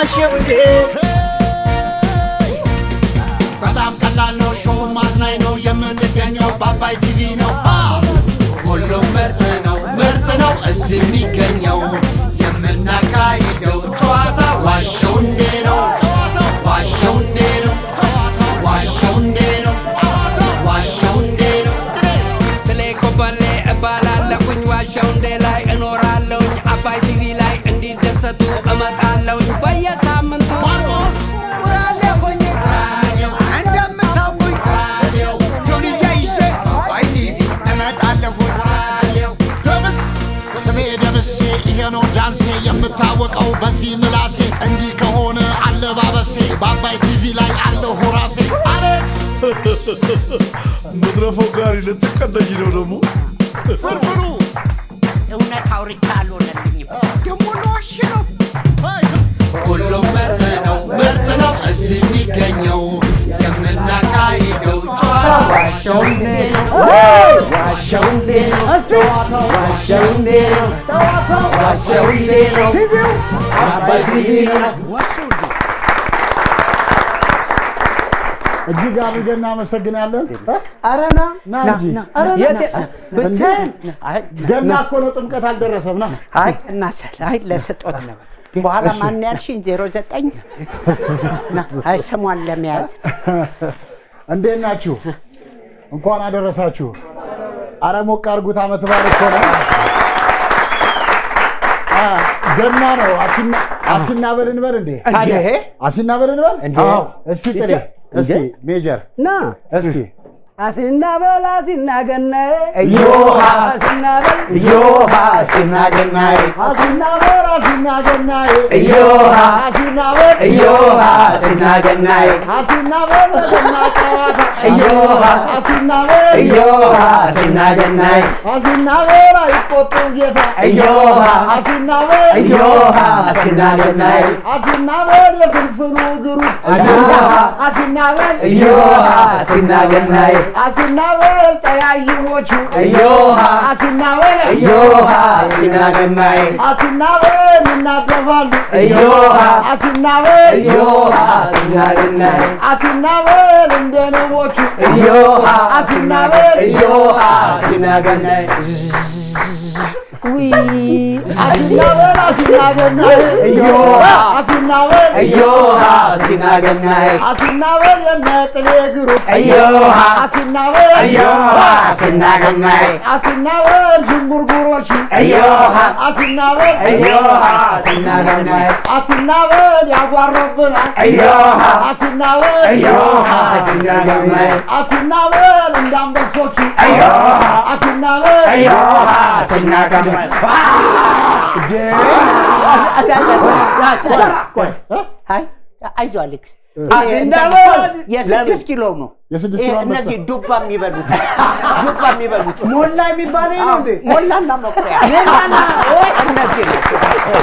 ዋሸው እንዴ በጣም ቀላል ነው። ሾው ማዝናኝ ነው። የምንገኘው በአባይ ቲቪ ነው። ሁሉም ምርጥ ነው፣ ምርጥ ነው እዚህ የሚገኘው የምናካሂደው ጨዋታ ዋሸው እንዴ ነው። ዋሸው እንዴ ነው። ዋሸው እንዴ ነው። ዋሸው እንዴ ነው። ትሌ ኮበሌ እባላለሁኝ ዋሸው እንዴ ላይ እኖራለሁኝ አባይ ቲቪ ላይ እንዲደሰቱ እመጣለሁኝ በየሳምንቱ ማርቆስ ራሌ ሆኜ እንደምታውቁኝ ጆንያ ይዤ አባይ ቲቪ እመጣለሁ። ደምስ ስሜ ደምሴ ይሄ ነው ዳንሴ የምታወቀው በዚህ ምላሴ እንዲህ ከሆነ አለባበሴ በአባይ ቲቪ ላይ አለሁ ራሴ አሌክስ መድረፈው ጋሪ ልትቀደኝ ነው ደግሞ ፍርፍሩ እውነት አውርቻ አልሆነልኝም። ደግሞ ለዋሽ ነው። ሁሉም ምርጥ ነው ምርጥ ነው እዚህ የሚገኘው የምናካሂደው ጨዋታ ዋሸው እንዴ ነው ዋሸው እንዴ ነው ዋሸው እንዴ ነው ዋሸው እንዴ ነው አባይ ቲቪ ነው እጅግ አድርገን እናመሰግናለን። አረና ና እንጂ ብቻዬን ገና እኮ ነው፣ ጥምቀት አልደረሰም። ና አይ እናሰል አይ ለስጦት ነው። በኋላ ማን ያልሽኝ? ዜሮ ዘጠኝ አይ ስሟን ለመያዝ እንዴት ናችሁ? እንኳን አደረሳችሁ። አረ ሞቅ አድርጉት። ዓመት በዓል እኮ ነው። አ፣ ገና ነው። አሲና አሲና በል እንበል እንዴ? ታዲያ ይሄ አሲና በል እንበል። እንዴ? አዎ። እስቲ ጥሬ እስቲ ሜጀር ና እስቲ አሲና በል አሲና ገናዬ እዮሃ አሲና በል እዮሃ ሲናገናይ አሲና በል አሲና ገናዬ እዮሃ አሲና በል እዮሃ ሲናገናይ አሲና በል ለገና ጨዋታ እዮሃ አሲና በል እዮሃ ሲናገናይ አሲና በል አይቆጡ ጌታ እዮሃ አሲና በል እዮሃ ሲናገናይ አሲና በል የፍልፍሉ እግሩ እዮሃ አሲና በል እዮሃ ሲናገናይ አሲና በል ጠያይሞቹ እዮሃ አሲና በል እዮሃ ሲናገናይ አሲና በል ይናደፋሉ እዮሃ አሲና በል እዮሃ ሲናገናይ አሲና በል እንደ ንቦቹ እዮሃ አሲና በል እዮሃ ሲናገናይ አሲና በል አሲና ገናይ እዮሃ አሲና በል እዮሃ ሲናገናይ አሲና በል የነ ጥሌ እግሩ እዮሃ አሲና በል እዮሃ ሲናገናይ አሲና በል ዥንጉርጉሮቹ እዮሃ አሲና በል እዮሃ ሲናገናይ አሲና በል ያጓረብናል እዮሃ አሲና በል እዮሃ ሲናገናይ አሲና በል እንደ አንበሶቹ እዮሃ አሲና በል እዮሃ ሲናገናይ አይ አይዞህ አሌክስ አሲና በል የስድስት ኪሎ ነው። የስድስት ይሄ ኪሎ አንበሳ እነዚህ ዱባ የሚበሉት ዱባ የሚበሉት ሞላ የሚባለው ነው እንዴ ሞላና መኩሪያ እነዚህ ናቸው።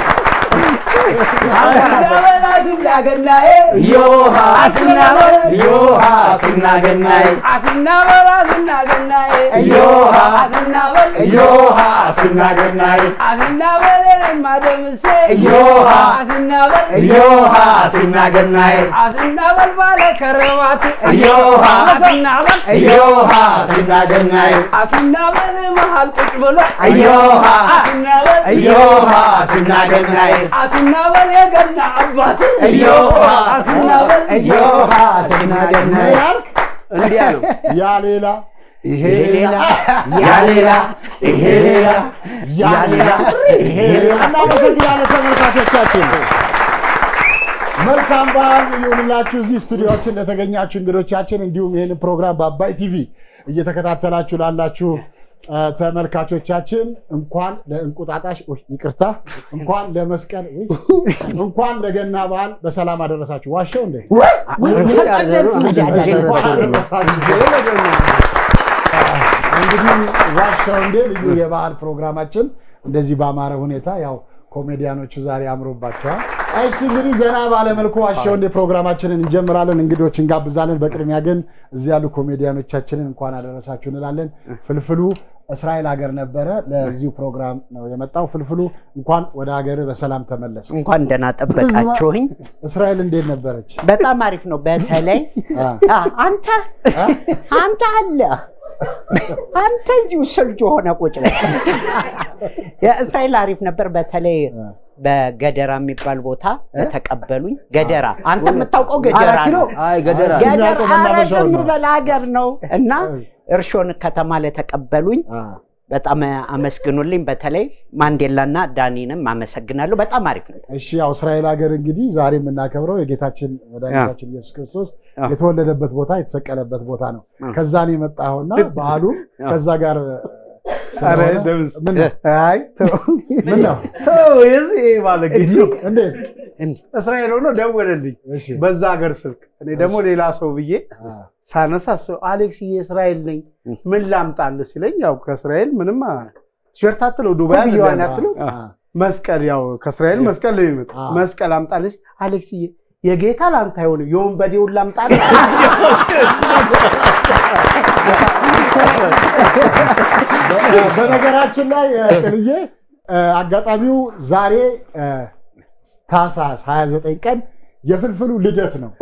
አሲና በል አሲና ገናዬ እዮሃ ሲናበል እዮሃ ሲናገናይ አሲና በል አሲና ገናዬ እዮሃ አሲና በል እዮሃ ሲናገናይ አሲና በል እኔማ ደምሴ እዮሃ አሲና በል እዮሃ ሲናገናይ አሲና በል ባለ ከረባት እዮሃ አሲና በል እዮሃ ሲናገናይ አሲና በል መሃል ቁጭ ብሎ እዮሃ አሲና በል እዮሃ ሲናገናይ አሲና በል የገና አባት እዮሃ አሲና በል እዮሃ ሲናገናይ ያልክ እንዲያ ነው ያ ሌላ ይሄ ሌላ ያ ሌላ ይሄ ሌላ ያ ሌላ ይሄ ሌላ እናመሰግናለን ተመልካቾቻችን። መልካም በዓል ይሁንላችሁ። እዚህ ስቱዲዮችን ለተገኛችሁ እንግዶቻችን፣ እንዲሁም ይህን ፕሮግራም በአባይ ቲቪ እየተከታተላችሁ ላላችሁ አ፣ ተመልካቾቻችን እንኳን ለእንቁጣጣሽ ኡይ፣ ይቅርታ፣ እንኳን ለመስቀል ኡይ፣ እንኳን ለገና በዓል በሰላም አደረሳችሁ። ዋሸው እንዴ? እንኳን አደረሳችሁ ለገና እንግዲህ ዋሻው እንዴ ልዩ የበዓል ፕሮግራማችን እንደዚህ በአማረ ሁኔታ ያው ኮሜዲያኖቹ ዛሬ አምሮባቸዋል። እሺ እንግዲህ ዘና ባለመልኩ ዋሻው እንዴ ፕሮግራማችንን እንጀምራለን። እንግዶች እንጋብዛለን። በቅድሚያ ግን እዚህ ያሉ ኮሜዲያኖቻችንን እንኳን አደረሳችሁ እንላለን። ፍልፍሉ እስራኤል ሀገር ነበረ። ለዚሁ ፕሮግራም ነው የመጣው። ፍልፍሉ እንኳን ወደ ሀገር በሰላም ተመለስ። እንኳን ደህና ጠበቃችሁኝ። እስራኤል እንዴት ነበረች? በጣም አሪፍ ነው። በተለይ አ፣ አ፣ አንተ አንተ አለ አንተ እዚሁ ስልጅ ሆነ ቁጭ በል። የእስራኤል አሪፍ ነበር። በተለይ በገደራ የሚባል ቦታ ተቀበሉኝ። ገደራ አንተ የምታውቀው ገደራ አራት ኪሎ? ነው። አይ ገደራ ስም ገደራ ያውቀው መናፈሻውን ኧረ ዝም ነው። በል ሀገር ነው እና እርሾን ከተማ ለተቀበሉኝ አ፣ በጣም አመስግኑልኝ። በተለይ ማንዴላና ዳኒንም አመሰግናለሁ። በጣም አሪፍ ነው። እሺ ያው እስራኤል ሀገር እንግዲህ ዛሬ የምናከብረው የጌታችን መድኃኒታችን ኢየሱስ ክርስቶስ አ። የተወለደበት ቦታ የተሰቀለበት ቦታ ነው። አ። ከዛ ነው የመጣኸውና በዓሉ ከዛ ጋር ኧረ ስለሆነ ደምስ ምን ነው አይ ተው። ምን ነው ተው፣ የዚህ ባለጌ ነው። እንዴት? እስራኤል ሆኖ ደወለልኝ እሺ በዛ ሀገር ስልክ። እኔ ደግሞ ሌላ ሰው ብዬ አ፣ ሳነሳ ሰው አሌክስ የእስራኤል ነኝ ምን ላምጣልህ ሲለኝ ያው ከእስራኤል ምንም ቲሸርት አትለው ዱባይ ኮፍያዋን አይደለም። አትለው? አ፣ መስቀል ያው ከእስራኤል መስቀል ነው የሚመጣ አ። መስቀል አምጣልህ ሲል አሌክስዬ የጌታ ላንተ አይሆንም የወንበዴውን ላምጣልህ በነገራችን ላይ እ፣ ጥልዬ እ፣ አጋጣሚው ዛሬ እ፣ ታህሳስ 29 ቀን የፍልፍሉ ልደት ነው።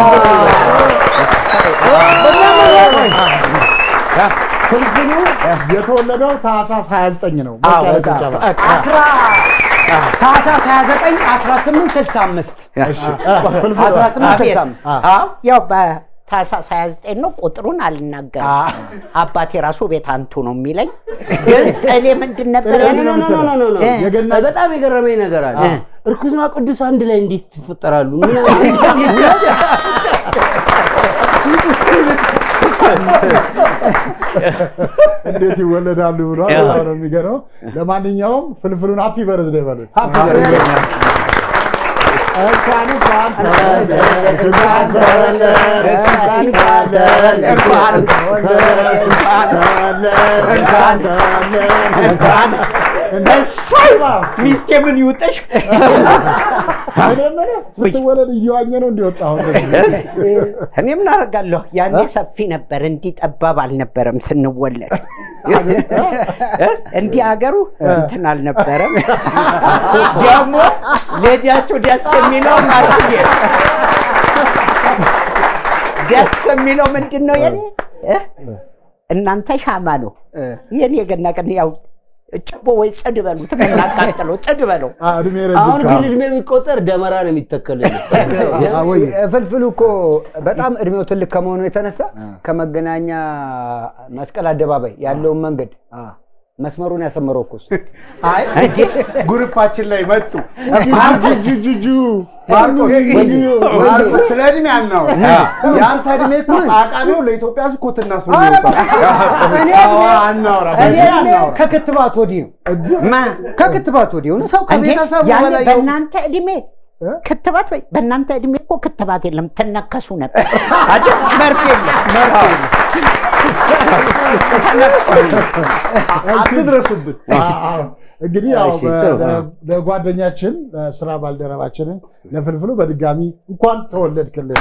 ፍልፍሉ የተወለደው ታህሳስ 29 ነው። ሞቅ ያለ ጭብጨባ። አስራ ታህሳስ 29 1865 እሺ፣ እ፣ ፍልፍሉ 1865 አ፣ አዎ ያው በታህሳስ 29 ነው። ቁጥሩን አልናገርም። አባቴ ራሱ ቤት አንቱ ነው የሚለኝ። ግን እኔ ምንድን ነበር ጥሬ ያለኝ? ነው ኖ ኖ ኖ ኖ ኖ። የገና- በጣም የገረመኝ ነገር አለ። እ። እርኩስና ቅዱስ አንድ ላይ እንዴት ይፈጠራሉ? ምን እንዴት ይወለዳሉ ብሏል። በጣም ነው የሚገርመው። ለማንኛውም ፍልፍሉን ሃፒ በርዝዴ በሉት። ሀፒ በርዝዴይ። እንኳን እንኳን ተወለደ፣ እንኳን ተወለደ፣ እንኳን ተወለደ፣ እንኳን ተወለደ፣ እንኳን ተወለደ፣ እንኳን ተወለደ፣ እንኳን እሰይ ባብ። ሚስቴ ምን ይውጠሽ? እኔ የምልህ ስትወለድ እየዋኘ ነው እንዲወጣው እኔ ምን አደርጋለሁ? ያኔ ሰፊ ነበር፣ እንዲህ ጠባብ አልነበረም ስንወለድ። እንዲህ ሀገሩ እንትን አልነበረም። ደግሞ ሌዲያቸው ደስ የሚለው ማሳየ ደስ የሚለው ምንድን ነው? የኔ እ? እናንተ ሻማ ነው የኔ ገና ቀን ያው ጭቦ ወይ ጽድ በሉት እናቃጥለው ጽድ በለው እድሜ አሁን ረጅም ግን እድሜ ቢቆጠር ደመራ ነው የሚተከልልን። ወይ ፍልፍሉ እኮ በጣም እድሜው ትልቅ ከመሆኑ የተነሳ ከመገናኛ መስቀል አደባባይ ያለውን መንገድ መስመሩን ያሰመረው እኮ እሱ። አይ ግሩፓችን ላይ መጡ ጁጁ ማርቆስ ማርቆስ ስለ እድሜ አናውራ የአንተ እድሜ እኮ አቃቢው ለኢትዮጵያ ሕዝብ ኮትና ሱሪ ይወጣል። እኔ አዎ፣ አናውራ እኔ በዚህ እድሜ አናውራ ከክትባት ወዲህ ነው። ከክትባት ወዲህ ነው። ሰው እንዴ ከቤተሰቡ ያኔ በላይ በእናንተ እድሜ ክትባት በ- በእናንተ እድሜ እኮ ክትባት የለም ትነከሱ ነበር አይደል? መርፌ የለም መርፌ የለም። አትድረሱብን። እንግዲህ ያው እሺ፣ ጥሩ። በ- ለጓደኛችን ለስራ ባልደረባችንን ለፍልፍሉ በድጋሚ እንኳን ተወለድክልን።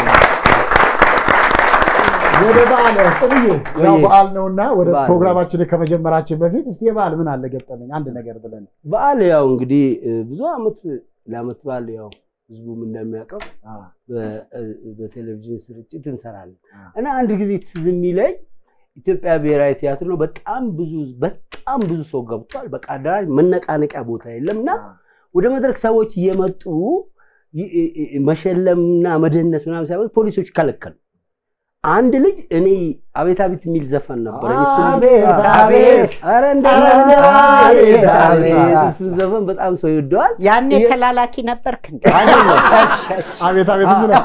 ወደ በዓል ጥሩዬ ያው ወይ- በዓል ነውና ወደ በዓል ነው። ፕሮግራማችን ከመጀመራችን በፊት እስቲ የበዓል ምን አለ ገጠመኝ አንድ ነገር ብለን በዓል ያው እንግዲህ እ፣ ብዙ አመት ለአመት በዓል ያው ህዝቡም እንደሚያውቀው በ- እ፣ በቴሌቪዥን ስርጭት እንሰራለን እና አንድ ጊዜ ትዝ የሚለኝ ኢትዮጵያ ብሔራዊ ቲያትር ነው። በጣም ብዙ በጣም ብዙ ሰው ገብቷል። በቃ አዳራሽ መነቃነቂያ ቦታ የለም እና ወደ መድረክ ሰዎች እየመጡ ይ- ይ- ይ- መሸለምና መደነስ ምናምን ሳይሆን ፖሊሶች ከለከሉ። አንድ ልጅ እኔ አቤት አቤት የሚል ዘፈን ነበረ። አቤት አቤት ኧረ እንደ አቤት አቤት አቤት አቤት። እሱን ዘፈን በጣም ሰው ይወደዋል። ያኔ የ- ተላላኪ ነበርክ እንዴ? አቤት አቤት የሚለው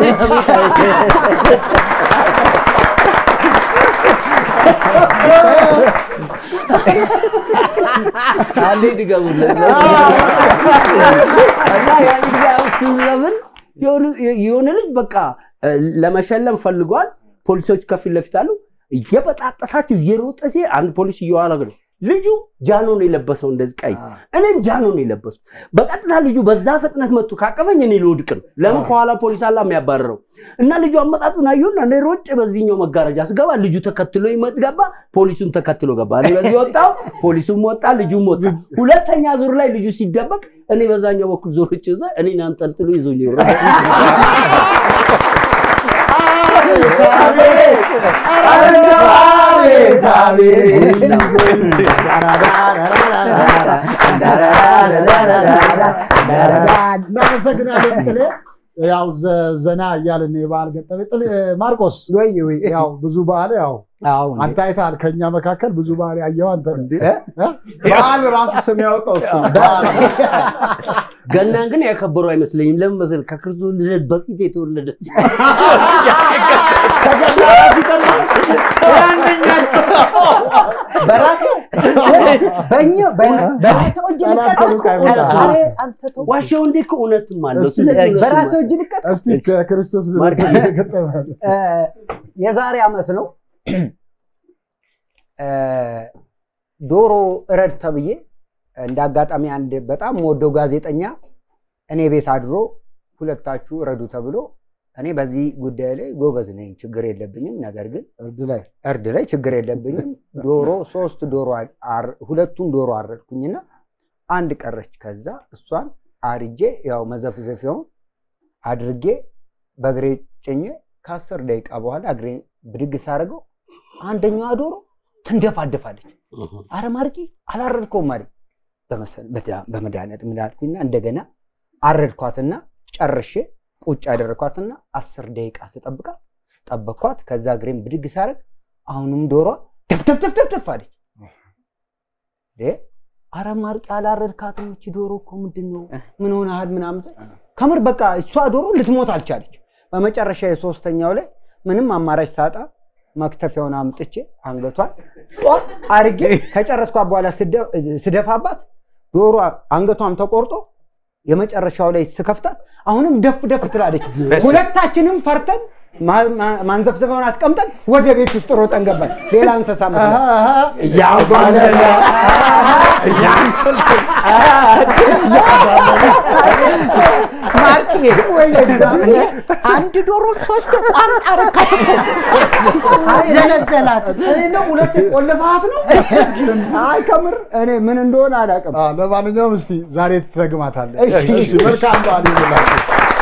አንዴ ድገሙለት። እና ያን ጊዜ አሁን እሱን ዘፈን የሆነ- የሆነ ልጅ በቃ እ፣ ለመሸለም ፈልጓል። ፖሊሶች ከፊት ለፊት አሉ። እየበጣጠሳቸው እየሮጠ ሲሄድ አንድ ፖሊስ እየኋላ ግን ልጁ ጃኖ ነው የለበሰው እንደዚህ ቀይ፣ እኔም ጃኖ ነው የለበስኩት። በቀጥታ ልጁ በዛ ፍጥነት መጥቶ ካቀፈኝ እኔ ልወድቅ ነው። ለምን ከኋላ ፖሊስ አላ የሚያባርረው እና ልጁ አመጣጡን አየሁና እኔ ሮጬ በዚህኛው መጋረጃ ስገባ ልጁ ተከትሎ ይመጥ ገባ፣ ፖሊሱን ተከትሎ ገባ። እኔ በዚህ ወጣው፣ ፖሊሱም ወጣ፣ ልጁም ወጣ። ሁለተኛ ዙር ላይ ልጁ ሲደበቅ እኔ በዛኛው በኩል ዞር ጭ እኔን አንጠልጥሎ ይዞኝ ይወራል። እናመሰግናለን ጥሌ። ያው ዘ- ዘና እያልን የበዓል ገጠመ ጥሌ ማርቆስ ወይ ወይ ያው ብዙ በዓል ያው አዎ እንዴ። አንተ አይተሃል። ከኛ መካከል ብዙ በዓል ያየው አንተ ነህ። እ? በዓል ራሱ ስም ያወጣው እሱ ነው። ገናን ግን ያከበሩ አይመስለኝም። ለምን መሰለህ? ከክርስቶስ ልደት በፊት የተወለደ በራሴ በእኛ በራሴው እጅ ልቀጣ እኮ። ኧረ አንተ ተው። ዋሻው እንዴ እኮ እውነትም አለው። እስቲ ስለዚህ እውነቱን በራሴው ማሰብ። እጅ ልቀጣ እስቲ ከክርስቶስ ማርክ። ልደት ገጠመ እ፣ የዛሬ ዓመት ነው እ፣ ዶሮ እረድ ተብዬ እንደ አጋጣሚ አንድ በጣም ወደው ጋዜጠኛ እኔ ቤት አድሮ ሁለታችሁ እረዱ ተብሎ እኔ በዚህ ጉዳይ ላይ ጎበዝ ነኝ፣ ችግር የለብኝም። ነገር ግን እርድ ላይ እርድ ላይ ችግር የለብኝም። ዶሮ ሶስት ዶሮ አር- ሁለቱን ዶሮ አረድኩኝና አንድ ቀረች። ከዛ እሷን አርጄ ያው መዘፍዘፊያውን አድርጌ በእግሬ ጭኜ ከአስር ደቂቃ በኋላ እግሬ ብድግ ሳደርገው አንደኛዋ ዶሮ ትንደፋደፋለች። አረ ማርቂ አላረድከውም አለኝ። በመሰ- በዳ- በመድኃኒዓለም ምን አልኩኝና እንደገና አረድኳትና ጨርሼ ቁጭ ያደረኳትና አስር ደቂቃ ስጠብቃት ጠበቅኳት። ከዛ እግሬን ብድግ ሳደርግ አሁንም ዶሯ ደፍደፍደፍደፍ አለች። እ አረ ማርቂ አላረድካትም፣ እቺ ዶሮ እኮ ምንድን ነው ምን ሆነሃል? ምናምን ስል ከምር በቃ እሷ ዶሮ ልትሞት አልቻለች። በመጨረሻ የሶስተኛው ላይ ምንም አማራጭ ሳጣ መክተፊያውን አምጥቼ አንገቷን ጧ አርጌ ከጨረስኳት በኋላ ስደ- ስደፋባት ዶሮ አንገቷም ተቆርጦ የመጨረሻው ላይ ስከፍታት አሁንም ደፍ ደፍ ትላለች። ሁለታችንም ፈርተን ማ- ማ- ማንዘፍዘፈውን አስቀምጠን ወደ ቤት ውስጥ ሮጠን ገባን። ሌላ እንስሳ መስለን እያባለለ ማርክ አንድ ዶሮ ሶስት ቋንጣ ረካት ዘለዘላት። ሁለት ቆልፋት ነው። አይ ከምር እኔ ምን እንደሆነ አላውቅም። አ፣ ለማንኛውም እስቲ ዛሬ ትረግማታለህ። እሺ። እሺ፣ መልካም በዓል ይሁንላችሁ።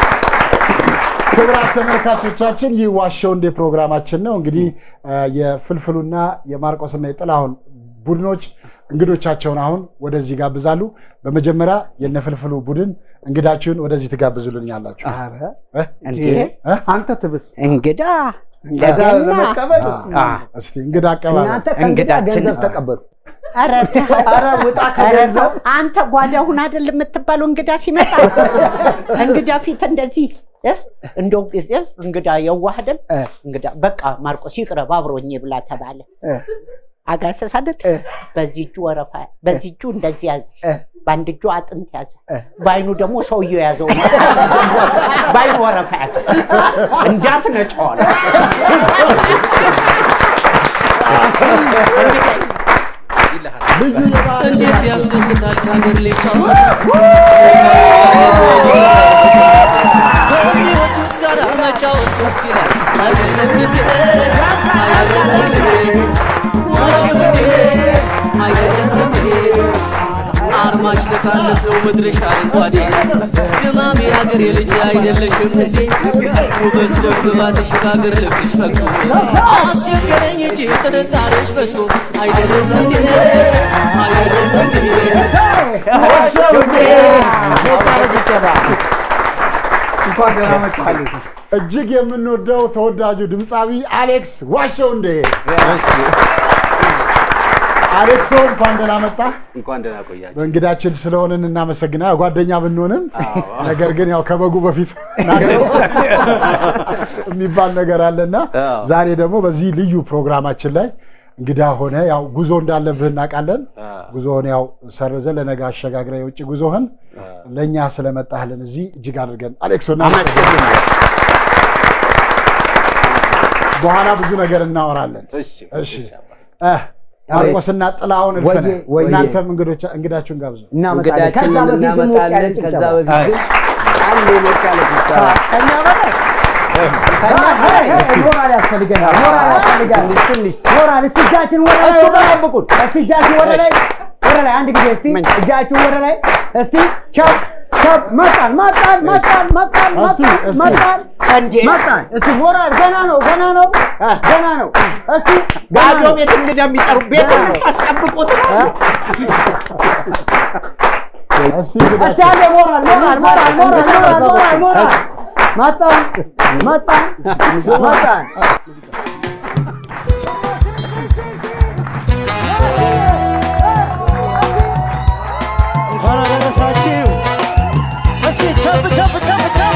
ክቡራት ተመልካቾቻችን ይህ ዋሸው እንዴ ፕሮግራማችን ነው። እንግዲህ አ፣ የፍልፍሉና የማርቆስና የጥላሁን ቡድኖች እንግዶቻቸውን አሁን ወደዚህ ይጋብዛሉ። በመጀመሪያ የነፍልፍሉ ቡድን እንግዳችሁን ወደዚህ ትጋብዙልኛላችሁ። እ? እንዴ እ? አንተ ትብስ እንግዳ ከዛ ለገና ለመቀበል አ፣ እስቲ እንግዳ አቀባበል እናንተ ከእንግዳ እንግዳችን ገንዘብ ነው። ተቀበሉ። ኧረ ኧረ ውጣ ኧረ ከገንዘብ ተው፣ አንተ ጓዳ ሁን አይደል የምትባለው እንግዳ ሲመጣ እንግዳ ፊት እንደዚህ እ? እንደው ጊዜ እንግዳ የዋህ አይደል እ። እንግዳ በቃ ማርቆስ ይቅረብ አብሮኝ ብላ ተባለ እ። አጋሰስ አይደል እ። በዚህ እጁ ወረፋ በዚህ እጁ እንደዚህ ያዘ እ። በአንድ እጁ አጥንት ያዘ እ። በአይኑ ደግሞ ሰውየው ያዘው በአይኑ ወረፋ ያዘ እንዳትነጨዋል ልዩ የበዓል እንዴት ያስደስታል ከሀገር ላይ ጨዋታ ከሚወዱት ጋር መጫወት ደስ ይላል አይደለም እንዴ አይደለም እንዴ ዋሽ ውዴ አይደለም እንዴ አርማሽ ነፃነት ነው ምድርሽ አረንጓዴ ግማሜ የሀገር የልጅ አይደለሽም እንዴ ውበት ደምግባትሽ በሀገር ልብስሽ ፈግቶ አስቸገረኝ እንጂ ጥርጣሬሽ በዝቶ አይደለም እንዴ አይደለም እንዴ እንኳን ደህና መጣልህ። እጅግ የምንወደው ተወዳጁ ድምፃዊ አሌክስ ዋሸው እንዴ አሌክሶ እንኳን ደህና መጣ። እንኳን ደህና ቆያችሁ። በእንግዳችን ስለሆንን እናመሰግና ጓደኛ ብንሆንም ነገር ግን ያው ከበጉ በፊት ናገረው የሚባል ነገር አለና አዎ። ዛሬ ደግሞ በዚህ ልዩ ፕሮግራማችን ላይ እንግዳ ሆነ ያው ጉዞ እንዳለብህ እናውቃለን። ጉዞህን ያው ሰርዘ ለነገ አሸጋግረ የውጭ ጉዞህን ለእኛ ስለመጣህልን እዚህ እጅግ አድርገን አሌክሶ እናመሰግናለን። በኋላ ብዙ ነገር እናወራለን። እሺ እሺ አባ። እ ማርቆስና ጥላሁን እልፍነህ ወዬ፣ ወዬ። እናንተም እንግዶች እንግዳችሁን ጋብዙ። እናመጣለን። ከዛ እንግዳችንን በፊት ግን ሞቅ ያለ እናመጣለን። ከዛ ጭብጨባ። በፊት ግን አንድ የሞቅ ያለ ጭብጨባ ከእኛ በላይ ሞራል ያስፈልገናል። ሞራል ያስፈልጋል። ትንሽ ሞራል እስቲ እጃችን ወደ ላይ ወደ ላይ ብቁን እስቲ እጃችን ወደ ላይ ወደ ላይ አንድ ጊዜ እስቲ እጃችን ወደ ላይ እስቲ ቻፕ ቻፕ መጣን መጣን መጣን መጣን እስቲ፣ መጣን እስቲ። መጣን እንዴ መጣን እስቲ ሞራል ገና ነው ገና ነው ገና ነው እስቲ ገና ባዶ ነው። ቤት እንግዳ የሚጠሩ ቤት የምታስጠብቁት ነው። እስቲ እስቲ እንግዳችን አንዴ ሞራል ሞራል ሞራል ሞራል ሞራል ሞራል ሞራል መጣን መጣን መጣን እንኳን አደረሳችሁ። እስቲ ቸብ ቸብ ቸብ ቸብ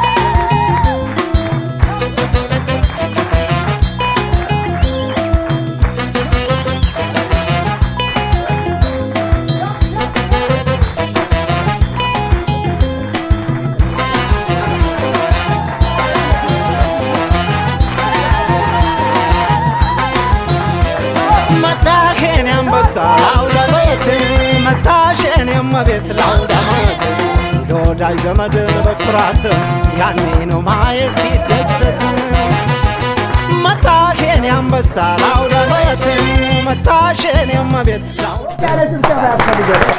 መጣሽን አንበሳ ላውደ ቤት መጣሽን የመቤት ላውደ ዓመት ለወዳጅ ዘመድ በኩራት ያኔ ነው ማየት ሲደሰት መጣሽን አንበሳ ላውደ ቤት መጣሽን የመቤት ላውደ ያለ ጭብጨባ ያስፈልገናል።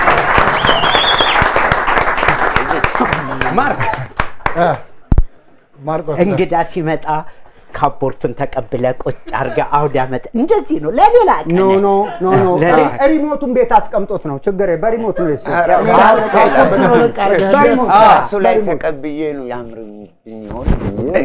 እ፣ ማርቆስ እንግዳ ሲመጣ ካፖርቱን ተቀብለ ቁጭ አድርገ አውደ ዓመት እንደዚህ ነው። ለሌላ ቀን ኖ ኖ ኖ ኖ ለኔ- ሪ- ሪሞቱን ቤት አስቀምጦት ነው ችግር በሪሞት ነው የሱ ካፖርቱን አውልቅ አድርገህ በሪሞት እሱ ላይ ተቀብዬ ነው ያምርብኝ ይሆን ብዬ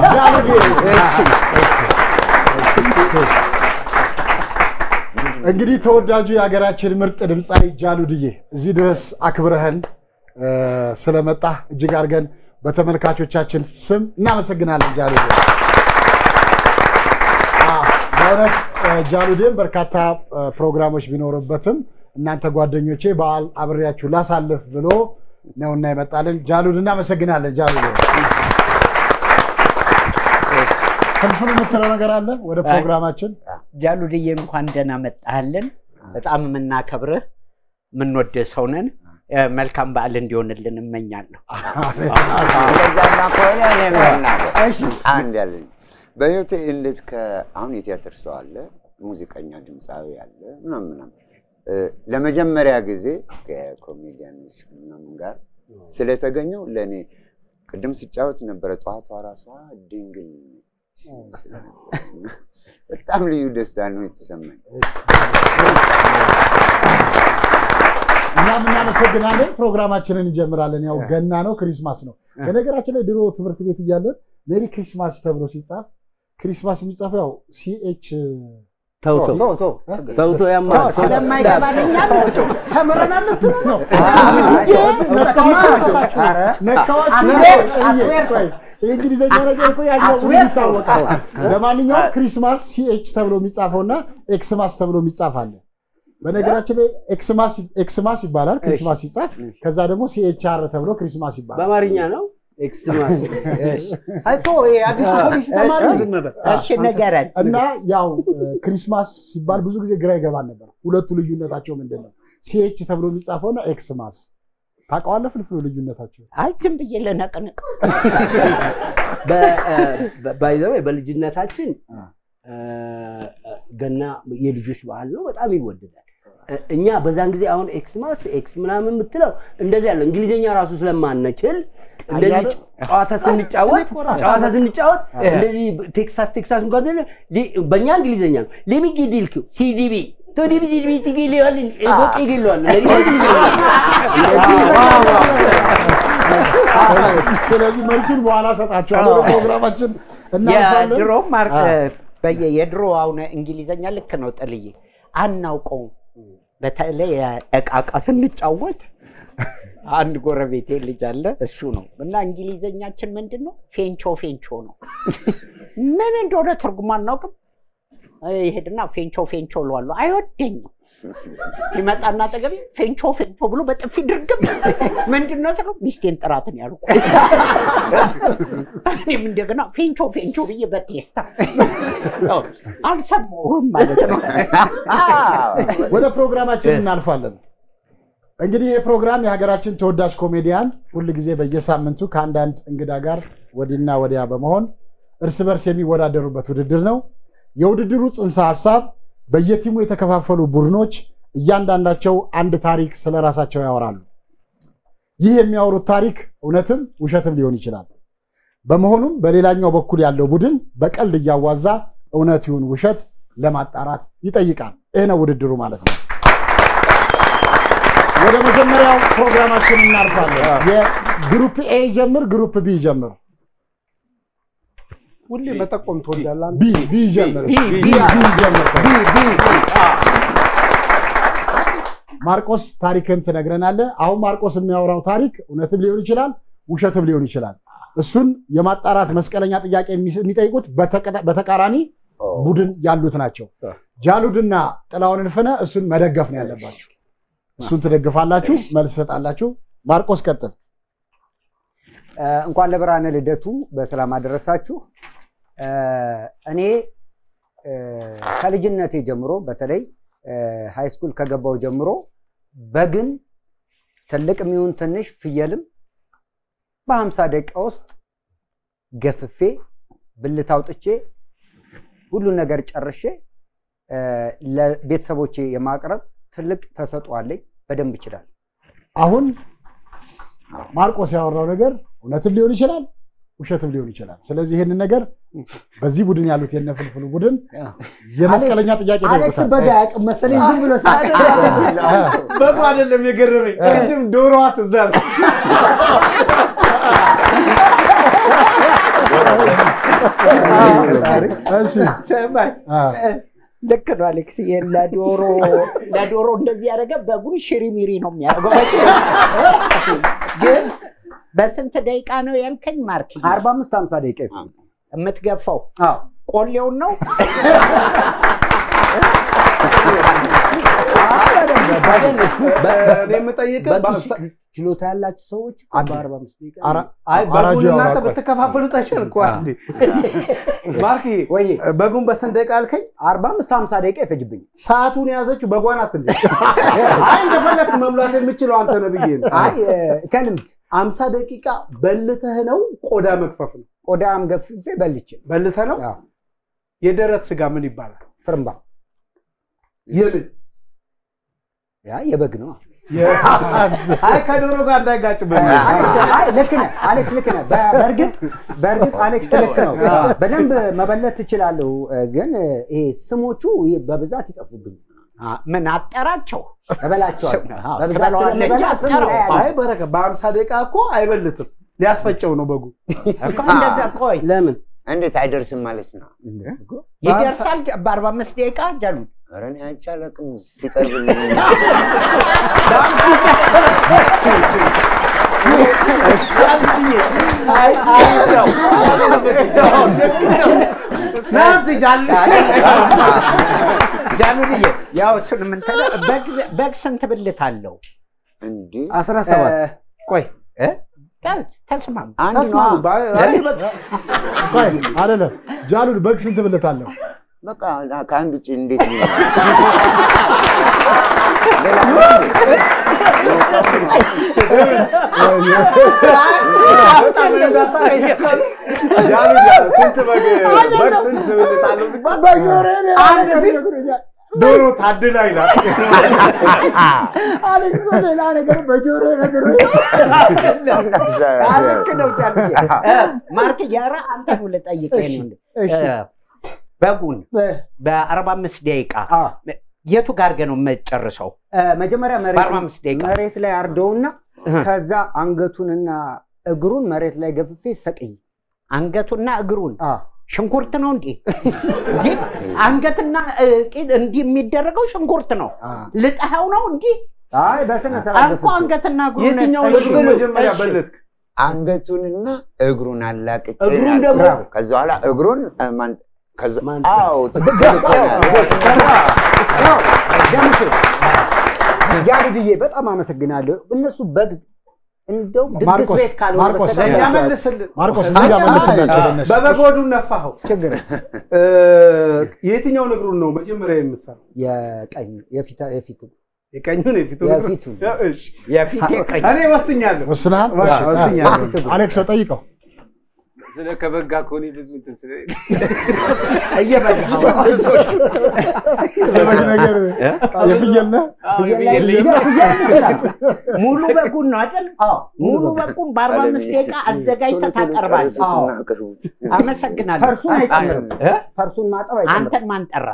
እንግዲህ ተወዳጁ የሀገራችን ምርጥ ድምፃዊ ጃሉድዬ እዚህ ድረስ አክብረህን እ፣ ስለመጣህ እጅግ አድርገን በተመልካቾቻችን ስም እናመሰግናለን ጃሉድ። አዎ፣ በእውነት እ፣ ጃሉድን በርካታ እ፣ ፕሮግራሞች ቢኖሩበትም እናንተ ጓደኞቼ በዓል አብሬያችሁ ላሳልፍ ብሎ ነውና ይመጣልን። ጃሉድ እናመሰግናለን። ጃሉድ ፍልፍል የምትለው ነገር አለ ወደ ፕሮግራማችን ጃሉድዬ እንኳን ደህና መጣህልን። በጣም የምናከብርህ የምንወድህ ሰው ነን። እ፣ መልካም በዓል እንዲሆንልን እመኛለሁ። እንደዛማ ከሆነ እኔ መናገር አንድ ያለኝ በህይወቴ እንደዚህ ከአሁን የቲያትር ሰው አለ፣ ሙዚቀኛ ድምፃዊ አለ ምናምን ምናምን እ፣ ለመጀመሪያ ጊዜ ከኮሜዲያኖች ምናምን ጋር ስለተገኘው ለእኔ ቅድም ስጫወት ነበረ ጠዋቷ ራሷ ድንግል ስለነበረ እና በጣም ልዩ ደስታ ነው የተሰማኝ። እኛም እናመሰግናለን። ፕሮግራማችንን እንጀምራለን። ያው ገና ነው፣ ክሪስማስ ነው። በነገራችን ላይ ድሮ ትምህርት ቤት እያለን ሜሪ ክሪስማስ ተብሎ ሲጻፍ ክሪስማስ የሚጻፈው ያው ሲኤች ተውቶ ቶ ቶ ተውቶ ያማ ስለማይገባን እኛ ተምረናል ልትሉ ነው የእንግሊዝኛ ነገር እኮ ያኛው ሁሉ ይታወቃል። ለማንኛውም ክሪስማስ ሲኤች ተብሎ የሚጻፈውና ኤክስማስ ተብሎ የሚጻፍ አለ። በነገራችን ላይ ኤክስማስ ኤክስማስ ይባላል ክሪስማስ ሲጻፍ፣ ከዛ ደግሞ ሲኤችአር ተብሎ ክሪስማስ ይባላል። በአማርኛ ነው ኤክስማስ አይቶ አዲሱ ፖሊስ ተማሪ ዝም በል እሺ ንገረን። እና ያው ክሪስማስ ሲባል ብዙ ጊዜ ግራ ይገባን ነበር። ሁለቱ ልዩነታቸው ምንድን ነው? ሲኤች ተብሎ የሚጻፈውና ኤክስማስ ታውቀዋለህ? ፍልፍሉ ልዩነታቸው አይ ዝም ብዬ ልነቅንቅ። ባይዘው በልጅነታችን እ፣ ገና የልጆች በዓል ነው፣ በጣም ይወደዳል። እ፣ እኛ በዛን ጊዜ አሁን ኤክስማስ ኤክስ ምናምን የምትለው እንደዚህ ያለ እንግሊዝኛ ራሱ ስለማንችል እንደዚህ አያለ- ጨዋታ ስንጫወት ጨዋታ ስንጫወት እንደዚህ ቴክሳስ ቴክሳስ እንኳን ስንል ሊ- በእኛ እንግሊዝኛ ነው ሊሚጊዲልክ ሲዲቢ ቶዲቢ ሲዲቢ ትግሊዋል ቦቅ ይግለዋል ለእኛ እንግሊዝኛ ስለዚህ መልሱን በኋላ ሰጣችኋለሁ። ወደ ፕሮግራማችን እናልፋለን። የድሮ ማርክ በየ የድሮ አሁን እንግሊዘኛ ልክ ነው ጥልዬ አናውቀውም። በተለይ እቃቃ ስንጫወት አንድ ጎረቤቴ ልጅ አለ እሱ ነው እና እንግሊዘኛችን ምንድን ነው ፌንቾ ፌንቾ ነው። ምን እንደሆነ ትርጉም አናውቅም። ይሄድና ፌንቾ ፌንቾ እለዋለሁ። አይወደኝም። ይመጣና አጠገቤ ፌንቾ ፌንቾ ብሎ በጥፊ ድርግም ምንድን ነው ስለው ሚስቴን ጥራትን ያልኩ እኔም እንደገና ፌንቾ ፌንቾ ብዬ በቴስታ አልሰማሁም ማለት ነው። ወደ ፕሮግራማችን እናልፋለን። እንግዲህ ይህ ፕሮግራም የሀገራችን ተወዳጅ ኮሜዲያን ሁል ጊዜ በየሳምንቱ ከአንዳንድ እንግዳ ጋር ወዲና ወዲያ በመሆን እርስ በርስ የሚወዳደሩበት ውድድር ነው። የውድድሩ ጽንሰ ሀሳብ በየቲሙ የተከፋፈሉ ቡድኖች እያንዳንዳቸው አንድ ታሪክ ስለ ራሳቸው ያወራሉ። ይህ የሚያወሩት ታሪክ እውነትም ውሸትም ሊሆን ይችላል። በመሆኑም በሌላኛው በኩል ያለው ቡድን በቀልድ እያዋዛ እውነት ይሁን ውሸት ለማጣራት ይጠይቃል። ይህ ነው ውድድሩ ማለት ነው። ወደ መጀመሪያው ፕሮግራማችን እናልፋለን። የግሩፕ ኤ ጀምር፣ ግሩፕ ቢ ጀምር። ሁሌ መጠቆም ትወዳለህ አንተ? ቢ ቢ ጀምር፣ ቢ፣ ቢ ቢ፣ ቢ ጀምር። ቢ፣ ቢ፣ ማርቆስ ታሪክን ትነግረናለህ። አሁን ማርቆስ የሚያወራው ታሪክ እውነትም ሊሆን ይችላል፣ ውሸትም ሊሆን ይችላል። እሱን የማጣራት መስቀለኛ ጥያቄ የሚጠይቁት በተቀ- በተቃራኒ ቡድን ያሉት ናቸው። ጃሉድና ጥላውን እልፍነ እሱን መደገፍ ነው ያለባቸው። እሱን ትደግፋላችሁ፣ መልስ ትሰጣላችሁ። ማርቆስ ቀጥል። እ፣ እንኳን ለብርሃነ ልደቱ በሰላም አደረሳችሁ። እ፣ እኔ እ፣ ከልጅነቴ ጀምሮ በተለይ ሃይ ስኩል ከገባው ጀምሮ በግን ትልቅ የሚሆን ትንሽ ፍየልም በሀምሳ ደቂቃ ውስጥ ገፍፌ ብልት አውጥቼ ሁሉን ነገር ጨርሼ እ፣ ለቤተሰቦቼ የማቅረብ ትልቅ ተሰጥኦ አለኝ። በደንብ ይችላል። አሁን ማርቆስ ያወራው ነገር እውነትም ሊሆን ይችላል፣ ውሸትም ሊሆን ይችላል። ስለዚህ ይህንን ነገር በዚህ ቡድን ያሉት የነፍልፍሉ ቡድን የመስቀለኛ ጥያቄ አሌክስ ይጠይቁታል። በጋ ያውቅም መሰለኝ ዝም ብሎ በጎ አይደለም የገረመኝ። ቅድም ዶሮዋ ትዝ አለች። እሺ ሰማይ አ፣ ልክ ነው አሌክስ። ይሄን ለዶሮ ለዶሮ እንደዚህ ያደረገ በጉን ሽሪሚሪ ነው የሚያደርገው። ግን በስንት ደቂቃ ነው ያልከኝ ማርክ? አርባ አምስት ሀምሳ ደቂቃ ይፈጅ። የምትገፋው አዎ ቆሌውን ነው? እኔ የምጠይቅህ በቂ በአምሳ- ችሎታ ያላችሁ ሰዎች በአርባ አምስት ደቂቃ አራ- አይ አራጁ በጉን እናንተ ያወራው ቆይ። ብትከፋፈሉት አይሻል እኮ አንዴ። ማርክ ወይ በጉን በስንት ደቂቃ አልከኝ? አርባ አምስት ሀምሳ ደቂቃ ይፈጅብኝ። ሰዓቱን የያዘችው በጓ ናት እንዴ? አይ እንደፈለግህ መሙላት የምችለው አንተ ነህ ብዬ ነው። አይ እ፣ ከልምድ አምሳ ደቂቃ በልተህ ነው ቆዳ መግፈፍ ነው? ቆዳም ገፍፌ በልቼ በልተህ ነው? አዎ፣ የደረት ስጋ ምን ይባላል? ፍርምባ የምን ያ የበግ ነው። አይ ከዶሮ ጋር እንዳይጋጭ አሌክስ አይ ልክ ነህ አሌክስ ልክ ነህ። በ- በእርግጥ በእርግጥ አሌክስ ልክ ነው። በደንብ መበለት ትችላለሁ፣ ግን ይሄ ስሞቹ በብዛት ይጠፉብኝ። አ፣ ምን አጠራቸው? እበላቸዋለሁ አዎ፣ በብዛት ትበላዋለህ እንጂ ስለምበላ ስም አጠራው። ላይ አለ። አይ በረከ በአምሳ ደቂቃ እኮ አይበልትም። ሊያስፈጨው ነው በጉ። እኮ እንደዛ ቆይ ለምን እንዴት አይደርስም ማለት ነው? ይደርሳል በአርባ አምስት ደቂቃ ጃሉ ኧረ እኔ አይቼ አላውቅም ሲቀርብልኝ አይ አይ ነው ናዚ ጃል ጃሉልዬ ያው እሱን የምንተ በግ- በግ ስንት ብልት አለው? እንዴ አስራ ሰባት ቆይ እ? ተስማሙ። አንድ ነው ተስማሙ። ባ- አይ በ- ቆይ አይደለም ጃሉድ በግ ስንት ብልት አለው? በቃ ከአንድ ውጭ እንዴት ነው? በጣም እንዳሳየ ጃሉ ጃሉ ስንት በግ በግ ስንት ብልት አለው ሲባል አንድ ሲል ዶሮ ታድላ ይላል። አሌክስ ሌላ ነገር በጆሮ ነገር ልክ ነው ጃሉዬ። እ፣ ማርክ እያረ አንተ ነው ልጠይቅህ ነው። እሺ። በጉን በአርባ አምስት ደቂቃ አዎ። የቱ ጋር አድርገህ ነው የምትጨርሰው? እ፣ መጀመሪያ መሬት በአርባ አምስት ደቂቃ መሬት ላይ አርደውና እህ። ከዛ አንገቱንና እግሩን መሬት ላይ ገፍፌ ሰቅይ አንገቱና እግሩን ሽንኩርት ነው እንዴ? እንዴ? አንገትና እ, ቂጥ እንዲህ የሚደረገው ሽንኩርት ነው። ልጠኸው ነው እንዲህ አይ በስነ ስርዓት እኮ አንገትና እግሩን የትኛውን እሺ፣ እግሩን መጀመሪያ እሺ። በለጥክ? አንገቱንና እግሩን አላቅቄ እግሩን ላድርግ። ደግሞ- ከዛ በኋላ እግሩን እ፣ ማን- ከዛ ማን- አዎ ትክክል እኮ ነው። ደምሴ ጃልድዬ በጣም አመሰግናለሁ። እነሱ በግ እንደው ድግስ ማርቆስ፣ ቤት ካልሆነ ማርቆስ፣ በስተቀር ለእኛ ያ- መልስልን። ማርቆስ እዚህ ጋር መልስላቸው ለእነሱ። በበጎዱ ነፋኸው። ችግር እ፣ የትኛው እግሩን ነው መጀመሪያ የምትሰራው? የቀኝ የፊት የፊቱ የቀኙን የፊቱን እግሩን? የፊቱን እሺ። የፊቴ ቀኝ እኔ ወስኛለሁ። ወስነሃል? በቃ እሺ። ወስኛለሁ። አሌክሶ ጠይቀው። ስለ ከበጋ ከሆነ ብዙ እንትን ስለ እየበላኸው የበግ ነገር የፍየል ነህ? ሙሉ በጉን ነው አይደል? ሙሉ በጉን በአርባ አምስት ደቂቃ አዘጋጅተህ ታቀርባለህ። ቶሎ ቶሎ አቅርቡት። አመሰግናለሁ። ፈርሱን አይጨምርም። እ? ፈርሱን ማጠብ አይጨምርም። አንተን ማን ጠራ?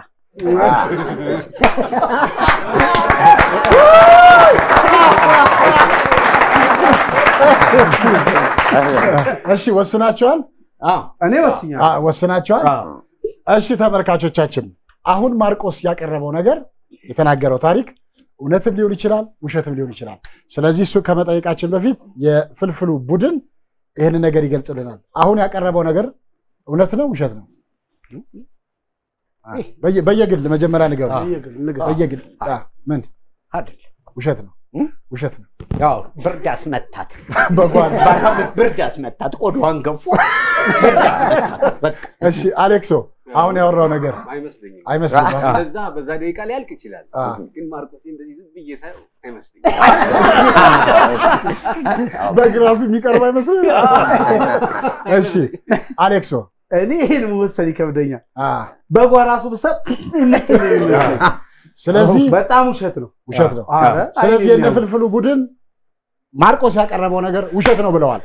እሺ ወስናችኋል? እኔ ወስኛለሁ። አ- ወስናችኋል? እሺ ተመልካቾቻችን፣ አሁን ማርቆስ ያቀረበው ነገር የተናገረው ታሪክ እውነትም ሊሆን ይችላል፣ ውሸትም ሊሆን ይችላል። ስለዚህ እሱ ከመጠየቃችን በፊት የፍልፍሉ ቡድን ይህንን ነገር ይገልጽልናል። አሁን ያቀረበው ነገር እውነት ነው፣ ውሸት ነው? አ፣ በየ- በየግል መጀመሪያ ንገሩ። በየግል ንገር። በየግል አ፣ ምን አይደል? ውሸት ነው? ውሸት ነው። ያው ብርድ አስመታት፣ በጓን ብርድ አስመታት፣ ቆዳዋን ገፎ ብርድ አስመታት። በቃ እሺ አሌክሶ፣ አሁን ያወራው ነገር አይመስለኝም። አይመስልም? በዛ በዛ ደቂቃ ሊያልቅ ይችላል። አ። ግን ማርቆስ እንደዚህ ዝም ብዬ ሳየው አይመስለኝም። በግ ራሱ የሚቀርብ አይመስልም? እሺ አሌክሶ እኔ ይህን መወሰን ይከብደኛል። አ፣ በጓ ራሱ ብሰብ ስለዚህ በጣም ውሸት ነው። ውሸት ነው። ኧረ፣ ስለዚህ አይኔ የነ ፍልፍሉ ቡድን ማርቆስ ያቀረበው ነገር ውሸት ነው ብለዋል።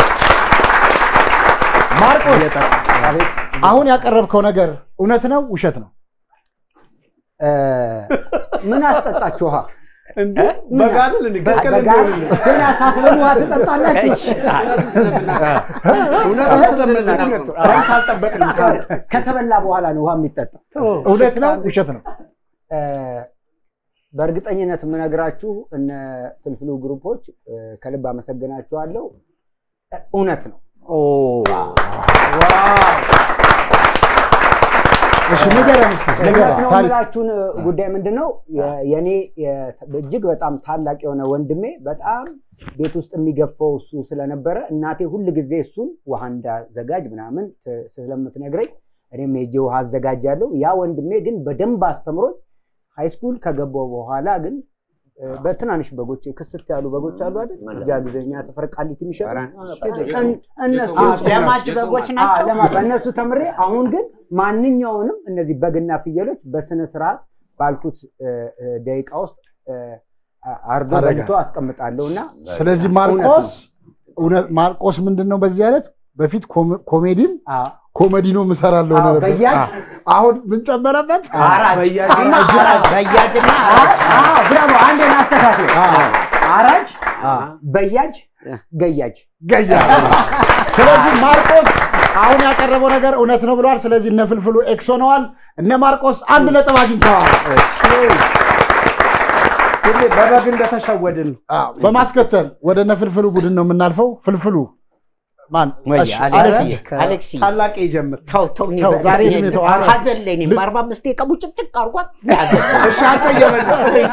ማርቆስ አሁን ያቀረብከው ነገር እውነት ነው ውሸት ነው? እ፣ ምን አስጠጣችሁ ውሃ? እንዴ በጋ አይደል እንዴ? ቅቅል በጋ እንዲሆንልን። ገና ሳትበሉ ውሃ ትጠጣላችሁ? እውነቱን ስለምናውቅ ነው። ራስ አልጠበቅንም ከአንተ። ከተበላ በኋላ ነው ውሃ የሚጠጣው። እውነት ነው ውሸት ነው? እ፣ በእርግጠኝነት የምነግራችሁ እነ ፍልፍሉ ግሩፖች እ፣ ከልብ አመሰግናችኋለሁ። እ፣ እውነት ነው። እሺ ንገረን እስኪ እውነት ንገረን ነው ታሪክ የምላችሁን ጉዳይ ምንድን ነው የ- የኔ የ- እጅግ በጣም ታላቅ የሆነ ወንድሜ በጣም ቤት ውስጥ የሚገፋው እሱ ስለነበረ እናቴ ሁል ጊዜ እሱን ውሃ እንዳዘጋጅ ምናምን ት- ስለምትነግረኝ እኔም ሄጄ ውሃ አዘጋጃለሁ። ያ ወንድሜ ግን በደንብ አስተምሮኝ ሃይስኩል ከገባው በኋላ ግን እ፣ በትናንሽ በጎች ክስት ያሉ በጎች አሉ አይደል? እዚያ ጊዜኛ ሰፈር ቃሊቲ የሚሸጡ እን- እነሱ ለማጅ በጎች አዎ፣ ናቸው። ለማ- በእነሱ ተምሬ አሁን ግን ማንኛውንም እነዚህ በግና ፍየሎች በስነ ስርዓት ባልኩት እ፣ እ፣ ደቂቃ ውስጥ እ፣ አርዶ አረጋ። በልቶ አስቀምጣለሁ እና ስለዚህ ማርቆስ እውነት ማርቆስ ምንድን ነው በዚህ አይነት በፊት ኮሜ- ኮሜዲም አዎ፣ ኮሜዲኖም እሰራለሁ አዎ፣ ነበር። በያጅ አሁን ምን ጨመረበት? አራጅ በያጅና አራጅ፣ በያጅና አዎ፣ ብራቮ አንድ ናስተካክል አራጅ በያጅ ገያጅ ገያ ስለዚህ ማርቆስ አሁን ያቀረበው ነገር እውነት ነው ብለዋል። ስለዚህ እነ ፍልፍሉ ኤክስ ሆነዋል። እነ ማርቆስ አንድ ነጥብ አግኝተዋል። ሁሌ በበግ እንደተሸወድን ነው። አዎ፣ በማስከተል ወደ እነ ፍልፍሉ ቡድን ነው የምናልፈው። ፍልፍሉ ማን? ወይ እሺ፣ አሌክስ፣ አሌክስ አሌክስ ታላቅ ይጀምር። ተው ተው፣ እኔ ተው፣ በ- ዛሬ እኔ እድሜ ተው፣ አረ። ሀዘን ላይ ነኝ። በአርባ አምስት ደቂቃ ቡጭቅጭቅ አድርጓት ያዘን። እሺ አንተ እየበላ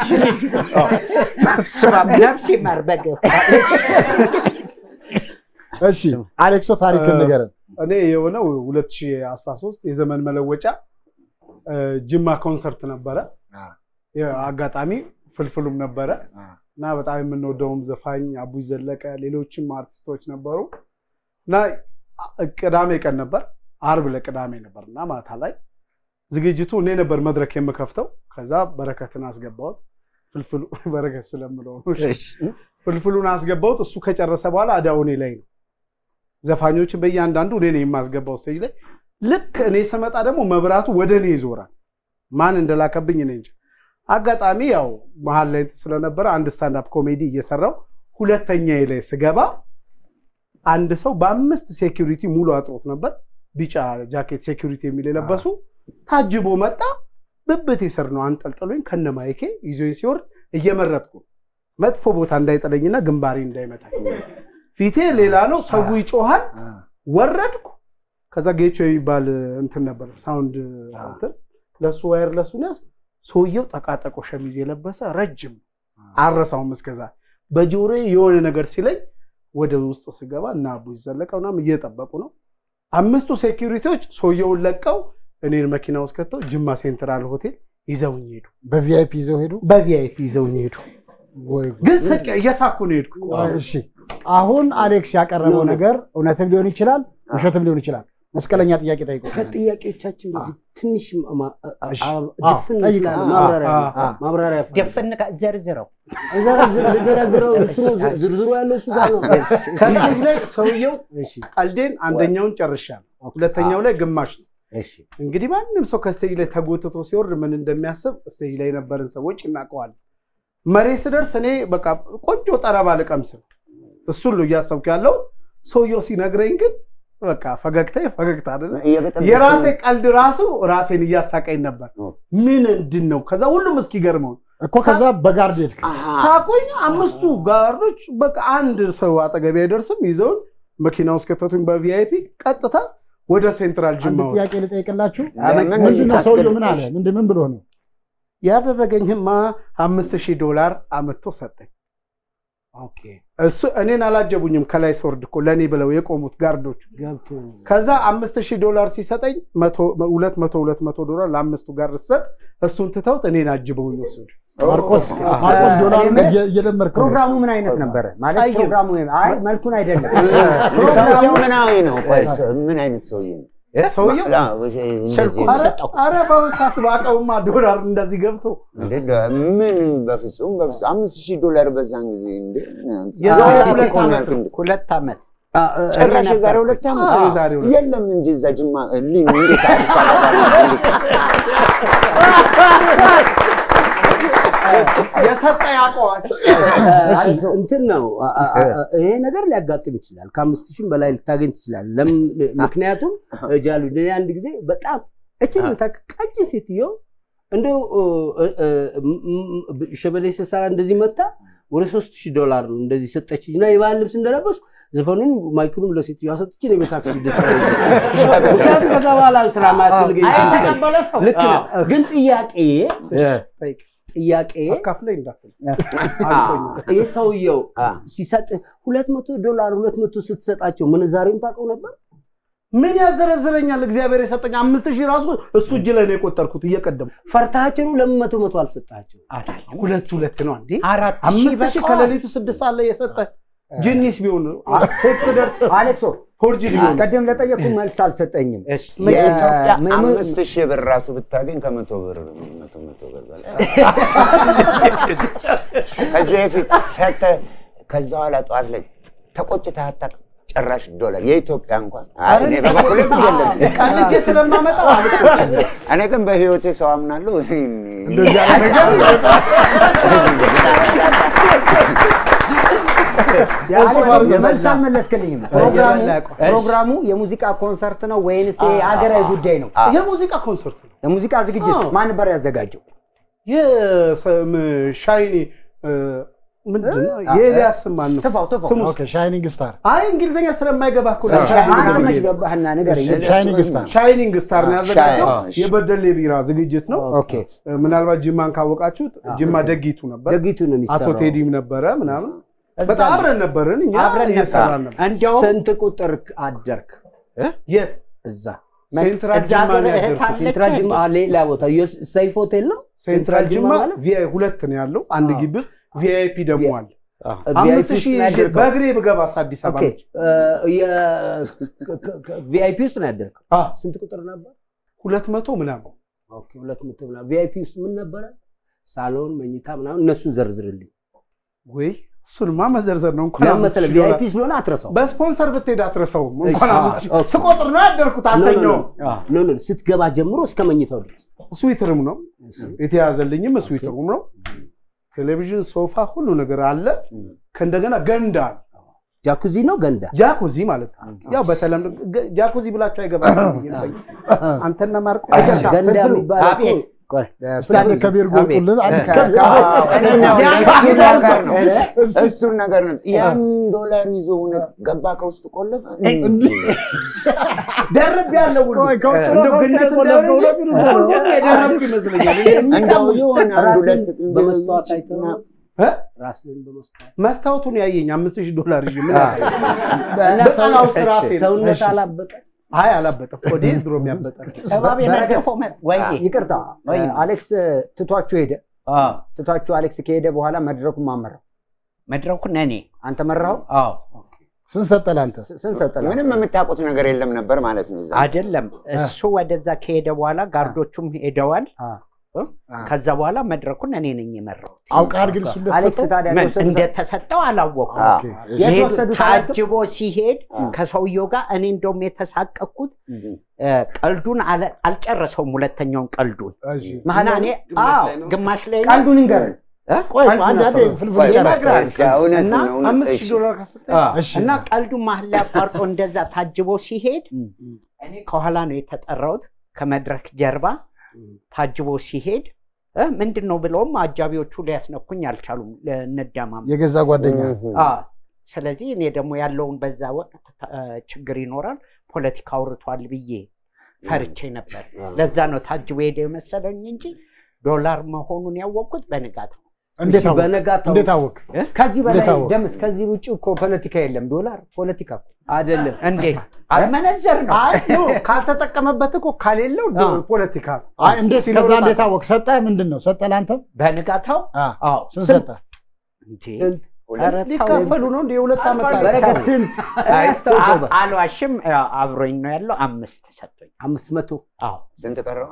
ስማም ነፍሴ ማር በግ እሺ፣ አሌክሶ ታሪክን ንገረን። እኔ የሆነው 2013 የዘመን መለወጫ እ፣ ጅማ ኮንሰርት ነበረ። አ። አጋጣሚ ፍልፍሉም ነበረ አ። እና በጣም የምንወደውም ዘፋኝ አቡይ ዘለቀ፣ ሌሎችም አርቲስቶች ነበሩ እና ቅዳሜ ቀን ነበር፣ አርብ ለቅዳሜ ነበር እና ማታ ላይ ዝግጅቱ እኔ ነበር መድረክ የምከፍተው። ከዛ በረከትን አስገባሁት። ፍልፍሉ በረከት ስለምለው ነው። ፍልፍሉን አስገባሁት። እሱ ከጨረሰ በኋላ አዳው እኔ ላይ ነው። ዘፋኞችን በእያንዳንዱ እኔ ነኝ የማስገባው ስቴጅ ላይ። ልክ እኔ ስመጣ ደግሞ መብራቱ ወደ እኔ ይዞራል። ማን እንደላከብኝ እኔ እንጂ። አጋጣሚ ያው መሀል ላይ ስለነበረ አንድ ስታንዳፕ ኮሜዲ እየሰራው ሁለተኛ ላይ ስገባ አንድ ሰው በአምስት ሴኪሪቲ ሙሉ አጥሮት ነበር። ቢጫ ጃኬት ሴኪሪቲ የሚል የለበሱ ታጅቦ መጣ። ብብቴ ስር ነው አንጠልጥሎኝ ከነ ማይኬ ይዞኝ ሲወርድ እየመረጥኩ መጥፎ ቦታ እንዳይጥለኝና ግንባሬ እንዳይመታኝ ፊቴ ሌላ ነው። ሰው ይጮሃል። ወረድኩ። ከዛ ጌቾ የሚባል እንትን ነበር ሳውንድ እንትን ለሱ ዋየርለሱ ያዝ ሰውየው ጠቃጠቆ ሸሚዝ የለበሰ ረጅም አረሳውም እስከዛ በጆሮ የሆነ ነገር ሲለኝ ወደ ውስጥ ስገባ እና አቡይ ዘለቀ ምናምን እየጠበቁ ነው። አምስቱ ሴኪሪቲዎች ሰውየውን ለቀው እኔን መኪና ውስጥ ከተው ጅማ ሴንትራል ሆቴል ይዘውኝ ሄዱ። በቪአይፒ ይዘው ሄዱ። በቪአይፒ ይዘውኝ ሄዱ። ወይ ግን ስቅ እየሳኩ ነው የሄድኩት። እሺ አሁን አሌክስ ያቀረበው ነገር እውነትም ሊሆን ይችላል፣ ውሸትም ሊሆን ይችላል። መስቀለኛ ጥያቄ ጠይቆ ከጥያቄዎቻችን በፊት ትንሽ ማ- አ- እሺ። አ- አዎ፣ ድፍን ጠይቁ። ስላለ አዎ፣ ማብራሪያ አዎ፣ አዎ። ማብራሪያ ድፍን ቃ- ዘርዝረው ዘረዝረው እሱ ነው ዝ- ዝርዝሩ ያለው እሱ ጋር ነው። ከስቴጅ ላይ ሰውየው እሺ ቀልዴን አንደኛውን ጨርሻለሁ፣ ሁለተኛው ላይ ግማሽ ነው። እሺ እንግዲህ ማንም ሰው ከስቴጅ ላይ ተጎትቶ ሲወርድ ምን እንደሚያስብ ስቴጅ ላይ የነበርን ሰዎች እናውቀዋለን። መሬት ስደርስ እኔ በቃ ቆንጆ ጠረባ ልቀምስ ነው እሱን ነው እያሰብኩ ያለው። ሰውየው ሲነግረኝ ግን በቃ ፈገግታ ፈገግታ አይደለ። እየበጠበጥኩ የራሴ ቀልድ ራሱ ራሴን እያሳቀኝ ነበር። ምን እንድን ነው ከዛ ሁሉም እስኪገርመው እኮ ከዛ በጋርድ ሄድክ። ሳቆኝ አምስቱ ጋርዶች በቃ አንድ ሰው አጠገቤ አይደርስም ይዘውን መኪና ውስጥ ከተቱኝ በቪአይፒ ቀጥታ ወደ ሴንትራል አንድ ጅማ ወሰዱኝ። ጥያቄ ልጠይቅላችሁ። ለምን ምንድን ነው ሰውየው ምን ታስገድደሽ? አለ? ምንድን ምን ብሎ ነው? ያደረገኝማ አምስት ሺህ ዶላር አመጥቶ ሰጠኝ። ኦኬ እሱ እኔን አላጀቡኝም። ከላይ ስወርድ እኮ ለእኔ ብለው የቆሙት ጋርዶች። ገብቶ ከዛ አምስት ሺህ ዶላር ሲሰጠኝ መቶ- ሁለት መቶ ሁለት መቶ ዶላር ለአምስቱ ጋርድ ስሰጥ እሱን ትተውት እኔን አጅበውኝ ወሰዱ። ማርቆስ ማርቆስ ዶላር እየደመርክ ነው። ፕሮግራሙ ምን አይነት ነበረ? ማለት ጸይም። ፕሮግራሙ አይ መልኩን አይደለም። ሰውየው ምናዊ ነው? ቆይ ሰው- ምን አይነት ሰውዬ ነው? ሰውየው አዎ፣ እንደዚህ ስልኩን ነው። ሰጠው። አረ በአሁን ሰዓት ባቀውማ ዶላር እንደዚህ ገብቶ እንዴ ደ- ምን በፍጹም በፍጹም አምስት ሺህ ዶላር በዛን ጊዜ እንዴ የዛሬ ዛሬ ሁለት እኮ ነው ዓመት ያልኩህ እንዴ። ሁለት ዓመት ጭራሽ የዛሬ ሁለት ዓመት አዎ፣ የዛሬ ሁለት የለም እንጂ እዛ ጅማ ሊም እንዴት አዲስ አበባ እንዴት የሰጠ ያውቀዋል። እሺ እንትን ነው አ- አ- አ- ይሄ ነገር ሊያጋጥም ይችላል። ከአምስት ሺህም በላይ ልታገኝ ትችላል። ለምን? ምክንያቱም ጃሉ እኔ አንድ ጊዜ በጣም እችን የምታክል ቀጭን ሴትዮ እንደው እ- እ- ም- ም- ሸበሌ ስሰራ እንደዚህ መታ ወደ ሶስት ሺህ ዶላር ነው እንደዚህ ሰጠችኝ እና የባህል ልብስ እንደለበሱ ዘፈኑን ማይክሩን ለሴትዮዋ ሰጥቼ ነው በታክሲ ደስ ምክንያቱም ከዛ በኋላ ስራ ማያስፈልገኝ አይ የተቀበለ ሰው ልክ ነው። ግን ጥያቄ ጥያቄ አካፍለኝ እንዳትል ይህ ሰውየው ሲሰጥ ሁለት መቶ ዶላር ሁለት መቶ ስትሰጣቸው ምንዛሬውን ታውቀው ነበር? ምን ያዘረዝረኛል? እግዚአብሔር የሰጠኝ አምስት ሺህ ራሱ እሱ እጅ ላይ ነው የቆጠርኩት እየቀደሙ ፈርታቸው ነው ለምን መቶ መቶ አልሰጣቸው? ሁለት ሁለት ነው እንዴ? አራት አምስት ሺህ በቃ። ከሌሊቱ ስድስት ሰዓት ላይ የሰጠ ጅኒስ ቢሆን ቴክስ ደርስ አሌክሶ ፎርጂ ሊሆን ቀደም ለጠየቁ መልስ አልሰጠኝም። የኢትዮጵያ ምን- ምን- አምስት ሺህ ብር ራሱ ብታገኝ ከመቶ ብር መቶ መቶ ብር በላይ ከዚህ በፊት ሰተህ ከዛ በኋላ ጠዋት ላይ ተቆጭተህ አታውቅም? ጭራሽ ዶላር የኢትዮጵያ እንኳን አይ፣ እኔ በበኩሌ የለም። ቀልጄ ስለማመጣው አልቆጭም። እኔ ግን በህይወቴ ሰው አምናለሁ። እንደዚህ አይነት ነገር መልስ አልመለስክልኝም። ፕሮግራሙ የበላ ያውቀዋል። ፕሮግራሙ የሙዚቃ ኮንሰርት ነው ወይንስ ሀገራዊ ጉዳይ ነው? የሙዚቃ ኮንሰርት ነው። የሙዚቃ ዝግጅት አዎ። ማን ነበር ያዘጋጀው? የሻይኒ ምንድን ነው የኤልያስ ማን ነው ትፋው ትፋው። ስሙ ኦኬ ሻይኒንግ ስታር አይ እንግሊዝኛ ስለማይገባ እኮ ነው ሻይኒ ሻይኒንግ አንተ መች ብዬ ነው። ገባህና ንገረኝ። ሻይኒንግ ስታር ሻይኒንግ ስታር ነው ያዘጋጀው ሻይ- እሺ። የበደሌ ቢራ ዝግጅት ነው። ኦኬ ምናልባት ጅማን ካወቃችሁት ጅማ ደጊቱ ነበር፣ ደጊቱ ነው አቶ የሚሰራው። ቴዲም ነበረ ምናምን እዛ በጣም ነው። አብረን ነበርን እኛ አብረን እየሰራን ነበር። እንዲያውም ስንት ቁጥር አደርክ የት እዛ? ሴንትራል እዛ ጅማ ነው ሀገር እህት ያደርኩት። አለች ሴንትራል ጅማ አ፣ ሌላ ቦታ የስ- ሰይፍ ሆቴል ነው። ሴንትራል ጅማ ማለት ቪአይ ሁለት ነው ያለው፣ አንድ አዎ። ግቢ ቪአይፒ ደግሞ አለ። ቪአይፒ አምስት ውስጥ ሺህ ነው ያደርከው? በእግሬ ብገባስ አዲስ አበባ ኦኬ ነች። ቪአይፒ ውስጥ ነው ያደርከው? አ፣ ስንት ቁጥር ነበር? ሁለት መቶ ምናምን ኦኬ ሁለት መቶ ምናምን። ቪአይፒ ውስጥ ምን ነበረ? ሳሎን፣ መኝታ ምናምን እነሱን ዘርዝርልኝ። ወይ እሱንማ መዘርዘር ነው እንኳን ለምን አምስት መሰለህ? ሺህ ዶላር። ቪአይፒ ስለሆነ አትረሳው። በስፖንሰር ብትሄድ አትረሳውም። እንኳን እሺ፣ አምስት ሺህ ኦኬ። ስቆጥር ነው ያደርኩት። አልተኛውም። ኖ ኖ ስትገባ ጀምሮ እስከ መኝታው ድረስ ስዊትርም ነው የተያዘልኝም ስዊትሩም ነው። ቴሌቪዥን፣ ሶፋ፣ ሁሉ ነገር አለ። ከእንደገና ገንዳ አለ። ጃኩዚ ነው ገንዳ ጃኩዚ ማለት ነው። ያው በተለምዶ ገ- ጃኩዚ ብላችሁ አይገባም። አንተና ማርቆ ገንዳ ፍልፍሉ፣ የሚባለው እኮ አቤት ቆይ እስቲ አንድ ከቤርጎ ውጡልን። አንድ ከቤርጎ እሱን ነገር ነው። ያን ዶላር ይዞ እውነት ገባ ከውስጥ ቆለፈ። ደርብ ያለው ሁሉ ቆይ ከውጭ ነው እንደው ግን የቆለፈው እውነቱን እኮ ነው። ሁሉም የደረብኩ ይመስለኛል። እንደው የሆነ አንድ ራስን ሁለት በመስተዋት አይተህ ነው? እ? ራስን በመስተዋት መስታወቱን ያየኝ አምስት ሺህ ዶላር ይዤ ምን ያሳያል? እና በጠላው ስራ ሴት- ሰውነት እሺ። አላበጠ አይ አላበጠም። ወዴ ድሮም ያበጠ እባብ የነደፈው መ- ወይ ይቅርታ ወይ አሌክስ ትቷችሁ ሄደ። ትቷችሁ አሌክስ ከሄደ በኋላ መድረኩን ማመራው መድረኩን እኔ አንተ መራኸው? አዎ ስንት ሰጠህ ለአንተ? ስንት ሰጠህ? ምንም የምታውቁት ነገር የለም ነበር ማለት ነው። እዛ አይደለም እሱ ወደዛ ከሄደ በኋላ ጋርዶቹም ሄደዋል። አ። እ? ከዛ በኋላ መድረኩን እኔ ነኝ የመራው። አውቀሃል ግን እሱ አሌክስ እንደተሰጠው? ታዲያ ምን የወሰዱት- እንደተሰጠው አላወኩም። አ፣ ኦኬ፣ እሺ። የት ይሄ ወሰዱት አላውቅም? ታጅቦ ሲሄድ ከሰውየው ጋር እኔ እንደውም የተሳቀቅኩት እ፣ ቀልዱን አለ- አልጨረሰውም። ሁለተኛውን ቀልዱን እሺ። መሀል እና እኔ አዎ ግማሽ ላይ ነው። ቀልዱን እንገረን። እ? ቆይ አንድ አንድ አንዴ ነበር። ፍልፍል ጨረስ። እስከ እውነት እና ነው እውነት። አምስት እሺ። ሺህ ዶላር ከሰጠኝ እሺ። እና ቀልዱን መሀል ላይ አቋርጦ እንደዛ ታጅቦ ሲሄድ እኔ ከኋላ ነው የተጠራሁት ከመድረክ ጀርባ ታጅቦ ሲሄድ እ፣ ምንድን ነው ብለውም አጃቢዎቹ ሊያስነኩኝ አልቻሉም። ለነዳማም የገዛ ጓደኛ አዎ። ስለዚህ እኔ ደግሞ ያለውን በዛ ወቅት እ፣ ችግር ይኖራል ፖለቲካ አውርቷል ብዬ ፈርቼ ነበር። ለዛ ነው ታጅቦ ሄደ የመሰለኝ እንጂ ዶላር መሆኑን ያወቅኩት በንጋት ነው። እንዴት እሺ፣ አወቅ? በነጋታው እንዴት አወቅ? ከዚህ በላይ እንዴት አወቅ? ደምስ ከዚህ ውጭ እኮ ፖለቲካ የለም። ዶላር ፖለቲካ እኮ አይደለም እንዴ አልመነዘር ነው አይ ኖ ካልተጠቀመበት እኮ ከሌለው ዶ- አዎ። ፖለቲካ ነው። አይ እንዴት ከዛ እንዴት አወቅ? ሰጠህ? ምንድን ነው ሰጠህ? ለአንተም በንጋታው አ፣ አዎ ስንት ሰጠህ? እንዴ ስንት ኧረ ተው። ሊካፈሉ ነው እንደ የሁለት ዓመት ታሪክ። በረከት ስንት አይ፣ ያስታውቀው አ- አልዋሽም ያው አብሮኝ ነው ያለው አምስት ሰጡኝ አምስት መቶ አዎ ስንት ቀረው?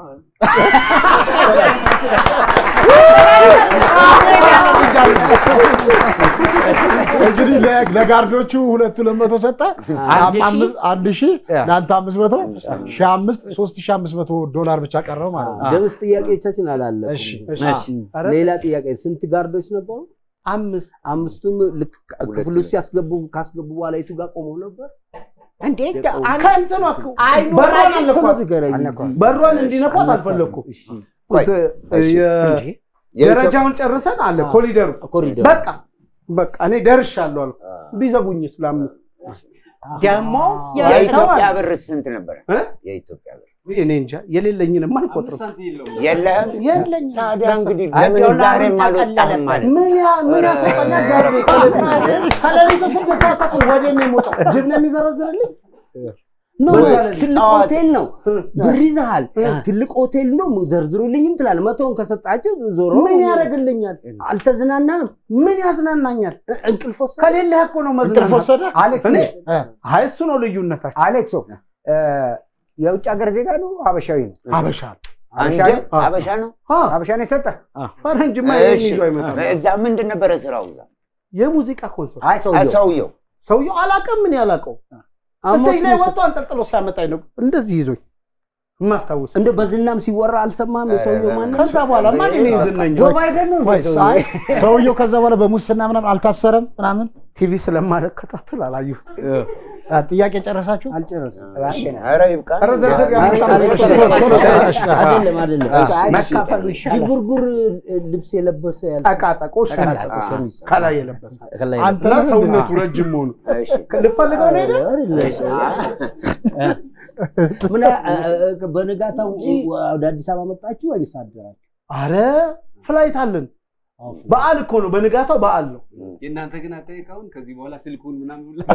እንግዲህ ለ- ለጋርዶቹ ሁለት ሁለት መቶ ሰጠህ። አንድ ሺህ። አምስት- አንድ ሺህ ያ። ለአንተ አምስት መቶ ሺህ አምስት ሶስት ሺህ አምስት መቶ ዶላር ብቻ ቀረው ማለት ነው። ደምስ ጥያቄዎቻችን አላለቁም። እሺ፣ እሺ። ኧረ ሌላ ጥያቄ ስንት ጋርዶች ነበሩ? አምስት አምስቱም ልክ ሁለት ክፍሉ ሲያስገቡ ካስገቡ በኋላ የቱ ጋር ቆመው ነበር? እንዴ የቆሙ- አንተ ከእንትኗ አይኑ በሯን ላይ አለኳት። ንገረኝ እንጂ። አልነካም። በሯን እንዲነኳት አልፈለግኩም። እሺ፣ ቆይ፣ እሺ። የ- እንዴ የኢትዮ- ደረጃውን ጨርሰን አለ ኮሪደሩ ኮሪደር በቃ በቃ እኔ ደርሻለሁ አልኩ። ቢዘጉኝ ስለአምስት ደግሞ የኢትዮጵያ ብር ስንት ነበረ? እ? የኢትዮጵያ ብር እኔ እንጃ የሌለኝንም አልቆጥርም። የለህም? የለኝ ታዲያ እንግዲህ አይ፣ ለምን ዶላሩን ዛሬም አልወጣህም ተቀለለበት። ማለት ነው? ምን ያ- ምን ያስወጣኛል? ጃርቤ ከሌሊቱ ስድስት ሰዓት ተኩል ወደ እኔ የምወጣው ጅብ ነው የሚዘረዝርልኝ። ኖ በዛ ኖ፣ ላይ ትልቅ ጠዋት- ሆቴል ነው፣ ብር ይዘሃል። ትልቅ ሆቴል ነው፣ ዘርዝሩልኝም ትላለህ። መቶውን ከሰጣቸው ዞሮ ምን ያደርግልኛል? አልተዝናናም። ምን ያዝናናኛል? እንቅልፍ ወሰደ። ከሌለህ እኮ ነው እንቅልፍ መዝናናት። ወሰደ? አሌክስ እኔ እ፣ አይ እሱ ነው ልዩነታችን። አሌክሶ እ፣ የውጭ ሀገር ዜጋ ነው ሀበሻዊ ነው? አበሻ አንተ ሀበሻ ነው? አበሻ ነው? ሀበሻ ነው የሰጠህ? ፈረንጅማ ይሄን እሺ። ይዞ አይመጣም። እዛ ምንድን ነበረ ስራው? እዛ የሙዚቃ ኮንሰርት አይ ሰውየው ሰውየው ሰውየው አላውቅም። ምን ያላውቀው ስቴጅ ላይ ወጥቶ አንጠልጥሎ ሲያመጣኝ ነው እንደዚህ ይዞኝ የማስታውስ። እንደ በዝናም ሲወራ አልሰማም። የሰውየው ማን ከዛ በኋላ ማን እኔ ዝነኝ ጆ ባይደን ነው ቆይ፣ እንዴ ሰውየው? አይ፣ ሰውየው ከዛ በኋላ በሙስና ምናምን አልታሰረም ምናምን? ቲቪ ስለማልከታተል አላየሁት። አ፣ ጥያቄ ጨረሳችሁ? አልጨረስም። ኧረ ይብቃ። ኧረ ዘርዘር አይ፣ የአምስት ዓመት አሌክስ፣ ቆይቶ ነው። ቶሎ ተነሽ። አይደለም አይደለም። መካፈሉ ይሻላል። ጅጉርጉር ልብስ የለበሰ ያለ ጠቃጠቆ ሸሚዝ ጠቃጠቆ ሸሚዝ ከላይ የለበሰ ከላይ አንተ እና ምንድን ነው? ሰውነቱ ረጅም መሆኑ እሺ። ልፈልገው ነው ሄደ ምን አ- አ- አ- በነጋታው ወደ አዲስ አበባ መጣችሁ ወይስ አደራችሁ? አረ ፍላይት አለን። በዓል እኮ ነው። በንጋታው በዓል ነው። የእናንተ ግን አጠይቀውን ከዚህ በኋላ ስልኩን ምናምን ብላ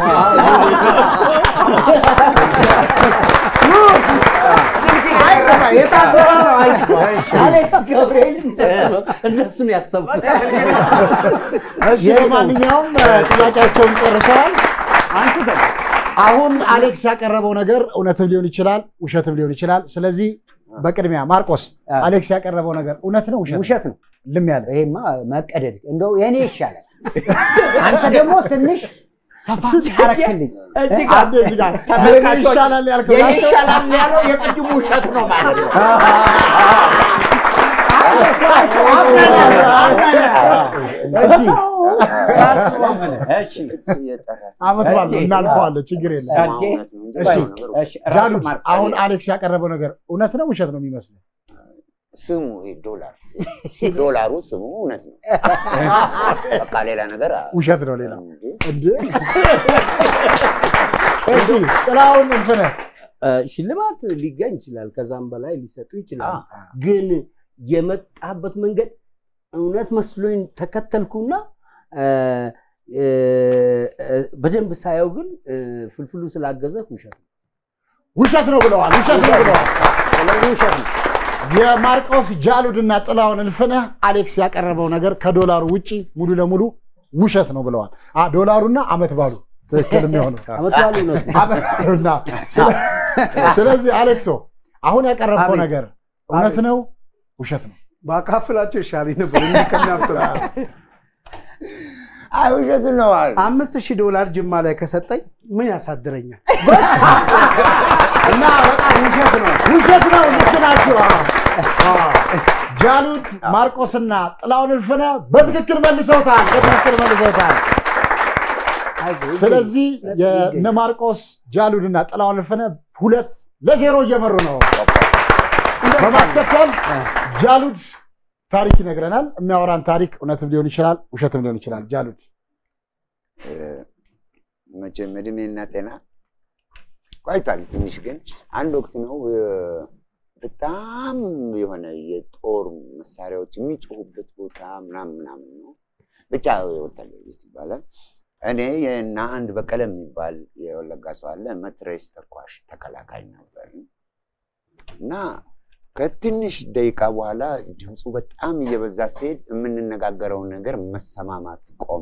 የታሰረ ሰው አሌክስ ገብርኤል እነሱን ያሰብኩት እሺ ለማንኛውም እ፣ ጥያቄያቸውን ጨርሰዋል። አሁን አሌክስ ያቀረበው ነገር እውነትም ሊሆን ይችላል፣ ውሸትም ሊሆን ይችላል። ስለዚህ በቅድሚያ ማርቆስ አ። አሌክስ ያቀረበው ነገር እውነት ነው ውሸት ነው? ውሸት ነው። ልም ያለ ይሄማ መቀደድ እንደው የኔ ይሻላል። አንተ ደግሞ ትንሽ ሰፋ አረክልኝ። እዚህ ጋር አንዴ እዚህ ጋር የኔ ተመልካቾች ይሻላል ያልከው የኔ ይሻላል ያለው የቅድሙ ውሸት ነው ማለት ነው። እሺ እሺ አመት በዓል ነው እናልፈዋለን፣ ችግር የለም። እሺ ጃሉድ፣ አሁን አሌክስ ያቀረበው ነገር እውነት ነው ውሸት ነው የሚመስለው? ስሙ ይሄ ዶላር ሲ- ዶላሩ ስሙ እውነት ነው። በቃ ሌላ ነገር አ- ውሸት ነው ሌላ እንዴ? እንዴ? እሺ ጥላሁን እንፍነ እ፣ ሽልማት ሊገኝ ይችላል፣ ከዛም በላይ ሊሰጡ ይችላል። ግን የመጣበት መንገድ እውነት መስሎኝ ተከተልኩና እ፣ እ፣ እ፣ በደንብ ሳየው ግን እ፣ ፍልፍሉ ስላገዘ ውሸት ነው። ውሸት ነው ብለዋል። ውሸት ነው ብለዋል። ስለዚህ ውሸት ነው። የማርቆስ ጃሉድና ጥላሁን እልፍነህ አሌክስ ያቀረበው ነገር ከዶላሩ ውጪ ሙሉ ለሙሉ ውሸት ነው ብለዋል። አ ዶላሩና አመት ባሉ ትክክል የሚሆነው አመት በዓሉ እውነት ነው። አመት ባሉና ስለ- ስለዚህ አሌክሶ አሁን ያቀረብከው አቤት። ነገር እውነት ነው ውሸት ነው? ባካፍላቸው ይሻለኝ ነበር እንዲህ ከሚያፍጥራ አይ ውሸት ነው አሉ። አምስት ሺህ ዶላር ጅማ ላይ ከሰጠኝ ምን ያሳድረኛል? እና በጣም ውሸት ነው ውሸት ነው። ልክ ናችሁ። አዎ፣ አዎ። ጃሉድ ማርቆስና ጥላሁን እልፍነህ በትክክል መልሰውታል። በትክክል መልሰውታል። ስለዚህ የነ ማርቆስ ጃሉድና ጥላሁን እልፍነህ ሁለት ለዜሮ እየመሩ ነው። በማስከተል ጃሉድ ታሪክ ይነግረናል። የሚያወራን ታሪክ እውነትም ሊሆን ይችላል፣ ውሸትም ሊሆን ይችላል። ጃሉድ እ፣ መቼም እድሜና ጤና ቆይቷል ትንሽ ግን አንድ ወቅት ነው እ፣ በጣም የሆነ የጦር መሳሪያዎች የሚጮሁበት ቦታ ምናምን ምናምን ነው ብቻ ወታደር ቤት ይባላል። እኔ እና አንድ በቀለ የሚባል የወለጋ ሰው አለ መትረየስ ተኳሽ ተከላካይ ነበር እና ከትንሽ ደቂቃ በኋላ ድምፁ በጣም እየበዛ ሲሄድ የምንነጋገረውን ነገር መሰማማት ቆመ።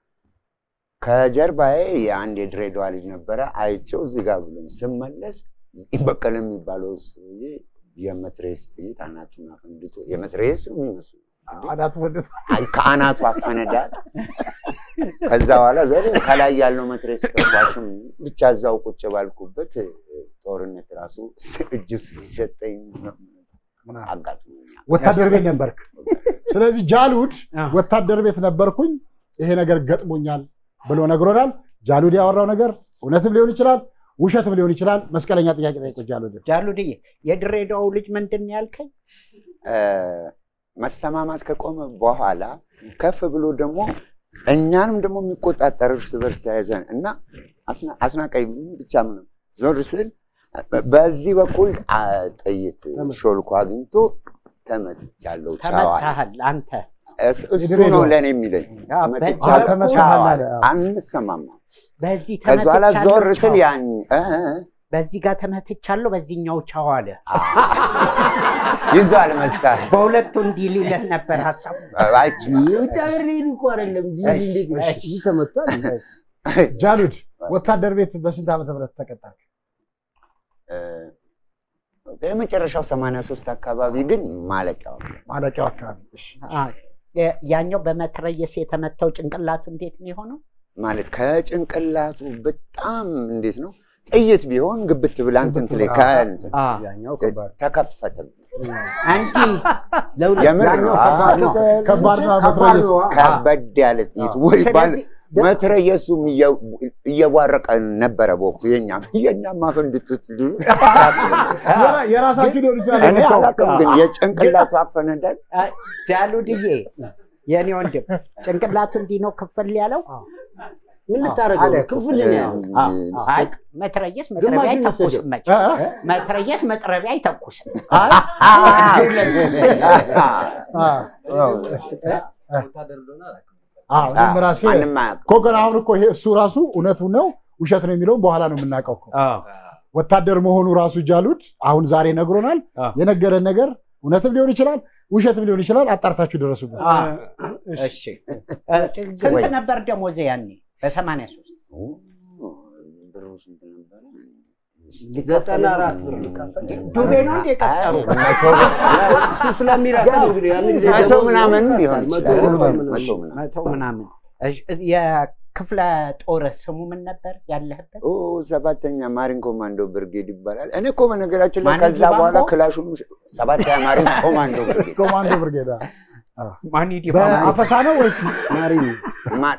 ከጀርባዬ የአንድ የድሬዳዋ ልጅ ነበረ። አይቼው እዚህ ጋር ብሎኝ ስመለስ በቀለ የሚባለው ሰውዬ የመትሬስ ጥይት አናቱን አፈንድቶ የመትሬስ የሚመስሉ አናቱ ወደት አይ፣ ከአናቱ አፈነዳል። ከዛ በኋላ ዘ ከላይ ያለው መትሬስ ተኳሽም ብቻ እዛው ቁጭ ባልኩበት እ፣ ጦርነት ራሱ እጅ ሲሰጠኝ አጋጥሞኛል። ወታደር ቤት ነበርክ። ስለዚህ ጃሉድ ወታደር ቤት ነበርኩኝ ይሄ ነገር ገጥሞኛል ብሎ ነግሮናል። ጃሉድ ያወራው ነገር እውነትም ሊሆን ይችላል፣ ውሸትም ሊሆን ይችላል። መስቀለኛ ጥያቄ ጠይቆ ጃሉድ ጃሉድዬ የድሬዳው ልጅ ምንድን ነው ያልከኝ? እ፣ መሰማማት ከቆመ በኋላ ከፍ ብሎ ደግሞ እኛንም ደግሞ የሚቆጣጠር እርስ በርስ ተያይዘን እና አስና- አስናቃይ ብቻ ምንም ዞር ስል በዚህ በኩል አ፣ ጥይት ሾልኮ አግኝቶ ተመትቻለሁ። ቻዋል ተመታሃል አንተ። እስ- እሱ ነው ለእኔ የሚለኝ ያ፣ ተመትቻለሁ፣ በዚህ በኩል- ቻዋል። አንሰማማ። በዚህ ከዛ በኋላ ተመትቻለሁ ዞር ስል ቻው። ያን እ፣ እ፣ በዚህ ጋር ተመትቻለሁ፣ በዚህኛው ቻው አለ። ይዟል መሳሪያ በሁለቱ እንዲህ ሊልህ ነበር ሀሳቡ። የውጭ ሀገር ሊሄድ እኮ አይደለም እዚህ እንዴት ነው? እዚህ ተመቷል። ጃሉድ ወታደር ቤት በስንት ዓመተ ምህረት ተቀጣል? የመጨረሻው ሰማንያ ሶስት አካባቢ ግን ማለቂያው ማለቂያው አካባቢ እሺ። አ፣ የ- ያኛው በመትረየስ የተመታው ጭንቅላቱ እንዴት ነው የሆነው? ማለት ከጭንቅላቱ በጣም እንዴት ነው ጥይት ቢሆን ግብት ብላ እንትን ትል ከእንትን ያኛው ከባድ ተከፈተ። እንዲህ የምር ነው። ከባድ ነው። ከባድ ነው ከባድ መትረየስ። ነው። ከበድ ያለ ጥይት ወይ ባል መትረየሱም እየ- እየቧረቀ ነበረ በወቅቱ የኛም የኛም አፈንድቱት የራ- የራሳችሁ ሊሆን ይችላል እኔ የመታው። አላውቅም፣ ግን የጭንቅላቱ አፈነዳል አ፣ ጃሉድዬ የኔ ወንድም ጭንቅላቱ እንዲህ ነው ክፍል ያለው። ምን ልታደርገው አለ ነው? ክፍል ነው ያለው። አይ መትረየስ መጥረቢያ ግማሹን አይተኩስም መቼ እ? እ? መትረየስ መጥረቢያ አይተኩስም። አይ፣ ወታደር እንደሆነ አላውቅም። አዎ፣ እኔም ራሴ ማንም አያውቅም። እኮ ግን አሁን እኮ ይሄ እሱ ራሱ እውነቱ ነው ውሸት ነው የሚለውን በኋላ ነው የምናውቀው እኮ። ወታደር መሆኑ ራሱ ጃሉድ አሁን ዛሬ ነግሮናል። የነገረን ነገር እውነትም ሊሆን ይችላል፣ ውሸትም ሊሆን ይችላል። አጣርታችሁ ደረሱበት። አ፣ እሺ እ፣ ስንት ነበር ደሞዝ ያኔ በሰማንያ ሶስት ብሩ ስንት ነበረ? ዘጠና አራት ብር ዱቤ ነው እንደ ቀጠሩ መቶ እሱ ስለሚረሳ ነው እንግዲህ ያን ጊዜ መቶ ደሞዝ ምናምን ይረሳል። ሊሆን መቶ ይችላል። ምናምን መቶ ነው። ምናምን። መቶ ምናምን እሺ፣ የክፍለ ጦር ስሙ ምን ነበር ያለህበት? ኦ ሰባተኛ ማሪን ኮማንዶ ብርጌድ ይባላል። እኔ እኮ በነገራችን ላይ ማን ከዛ ዲባንጎ? በኋላ ክላሹን ሰባተኛ ማሪን ኮማንዶ ብርጌድ ኮማንዶ ብርጌዳ ማን ዲ በአፈሳ ነው ወይስ ማ-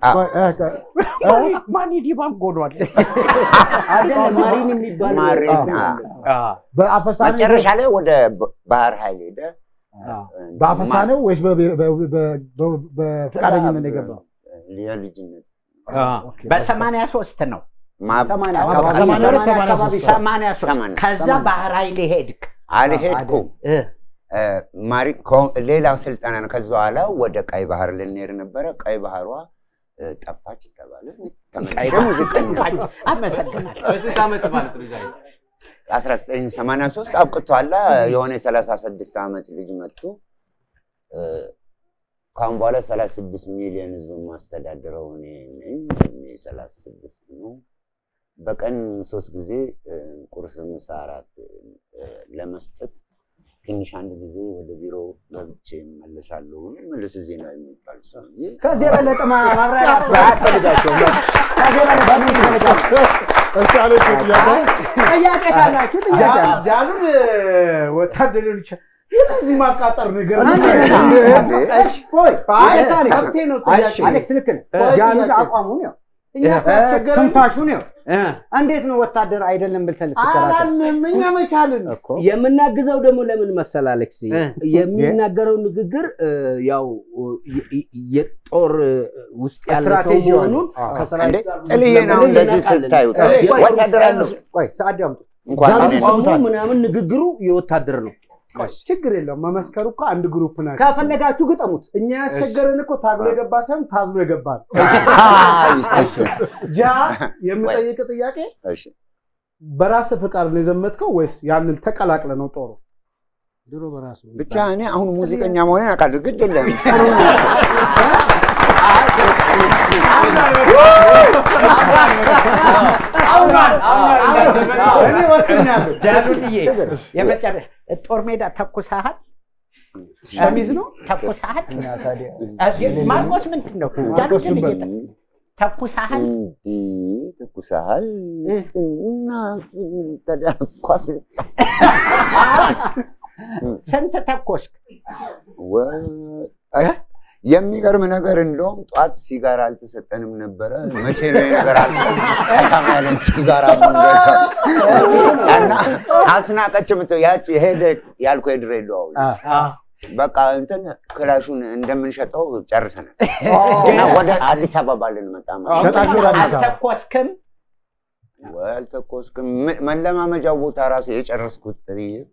ቆይ፣ እ፣ ቆይ፣ ማን ዲባን ጎዷል አይደለም ማሪን የሚባል ማሪን አ፣ በአፈሳ ነው መጨረሻ ላይ ወደ ባ- ባህር ኃይል ሄደ። በአፈሳ ነው ወይስ በብሔር- በ- በ- በ- በፈቃደኝነት ነው የገባው? የልጅነት በሰማንያ ሶስት ነው ማ- ሰማንያ አዎ፣ አካባቢ ሰማንያ ሁለት፣ ሰማንያ ሰማንያ አካባቢ ሶስት። ሰማንያ ሶስት ሰማንያ። ከዛ ሰማንያ። ባህር ኃይል ሄድክ አልሄድኩም። እ፣ ማሪ ኮ- ሌላው ስልጠና ነው። ከዛ በኋላ ወደ ቀይ ባህር ልንሄድ ነበረ። ቀይ ባህሯ እ፣ ጠፋች ተባለ። ተመልሼ ሙዚቀኛ ጠፋች። አመሰግናለሁ በስንት ዓመት ማለት ነው? ዛሬ 1983 አብቅቷላ። የሆነ የ36 ዓመት ልጅ መጡ። እ፣ ከአሁን በኋላ 36 ሚሊዮን ህዝብ የማስተዳድረው እኔ ነኝ። እድሜ 36 ነው። በቀን ሶስት ጊዜ እ፣ ቁርስ፣ ምሳ፣ እራት እ፣ ለመስጠት ትንሽ አንድ ጊዜ ወደ ቢሮ ገብቼ እመለሳለሁ። መልስ ዜና የሚባል ሰውዬ ከዚህ የበለጠ ማ- ማብራሪያ አያስፈልጋቸውም። ከዚህ የበለጠ ምን ይፈልጋል? እሺ፣ አሌክስ ጥያቄ ጥያቄ ካላችሁ ጥያቄ አለ። ጃሉን ወታደር ሊሆን ይችላል። የዚህ ማቃጠር ነገር እሺ፣ ቆይ፣ አይ፣ ይቅርታ አሌክስ። መብቴ ነው አይ፣ ጥያቄ። አሌክስ ልክ ነህ። ቆይ፣ ጃሉድ ጥያቄ። አቋሙን ያው እኛ እኮ ያስቸገረን- ትንፋሹን ያው እንዴት ነው ወታደር አይደለም ብልተህ ልትከራከር? አላልንም እኛ መቻልን እኮ የምናግዘው ደግሞ ለምን መሰል አሌክስ የሚናገረው ንግግር እ፣ ያው የ- የ- የጦር እ፣ ውስጥ ያለ ሰው ስትራቴጂ መሆኑን አዎ። ከሰራዊት እንዴ ጋር ጥልዬ ነው ስለምን እንደዚህ እናውቃለን። ስታዩት እ፣ የጦር ውስጥ ወታደር ያለ አይመስልም። ቆይ ሰዓት ያምጡ። እንኳን ጃሉድ እኔ- አቋሙ ይስሙታል። ምናምን ንግግሩ የወታደር ነው። ችግር የለውም። መመስከሩ እኮ አንድ ግሩፕ ናቸው። ከፈለጋችሁ ግጠሙት። እኛ ያስቸገረን እኮ ታግሎ የገባ ሳይሆን ታዝሎ የገባ ነው። አይ፣ እሺ፣ ጃ የምጠይቅ ጥያቄ እሺ። በራስህ ፍቃድ ነው የዘመትከው ወይስ ያንን ተቀላቅለ ነው ጦሩ? ድሮ በራሱ ብቻ እኔ አሁን ሙዚቀኛ መሆኔን አውቃለሁ። ግድ የለም እኔ ወስኛለሁ። ጃሉድዬ የመጨረሻ ጦር ሜዳ ተኩሰሃል ሸሚዝ ነው ተኩሰሃል እና ታዲያ እ፣ ማርቆስ ምንድን ነው ጃሉድን እየጠ- ተኩሰሃል እንዲህ ትኩሳሃል እና ታዲያ ኳስ ልጫ ስንት ተኮስክ ወ- የሚገርም ነገር እንደውም ጠዋት ሲጋራ አልተሰጠንም ነበረ። መቼ ነው ይሄ ነገር አልቆ ከተማ ያለን ሲጋራ የምንገዛው? እና አስናቀች የምትለው ያቺ ሄደ ያልኩ የድሬዳዋው በቃ እንትን ክላሹን እንደምንሸጠው ጨርሰናል እና ወደ አዲስ አበባ ልንመጣ ማለት ነው። ሸጣችሁ ወደ አዲስ አበባ አልተኮስክም ወልተኮስክም መለማመጃው ቦታ ራሱ የጨረስኩት ጥይት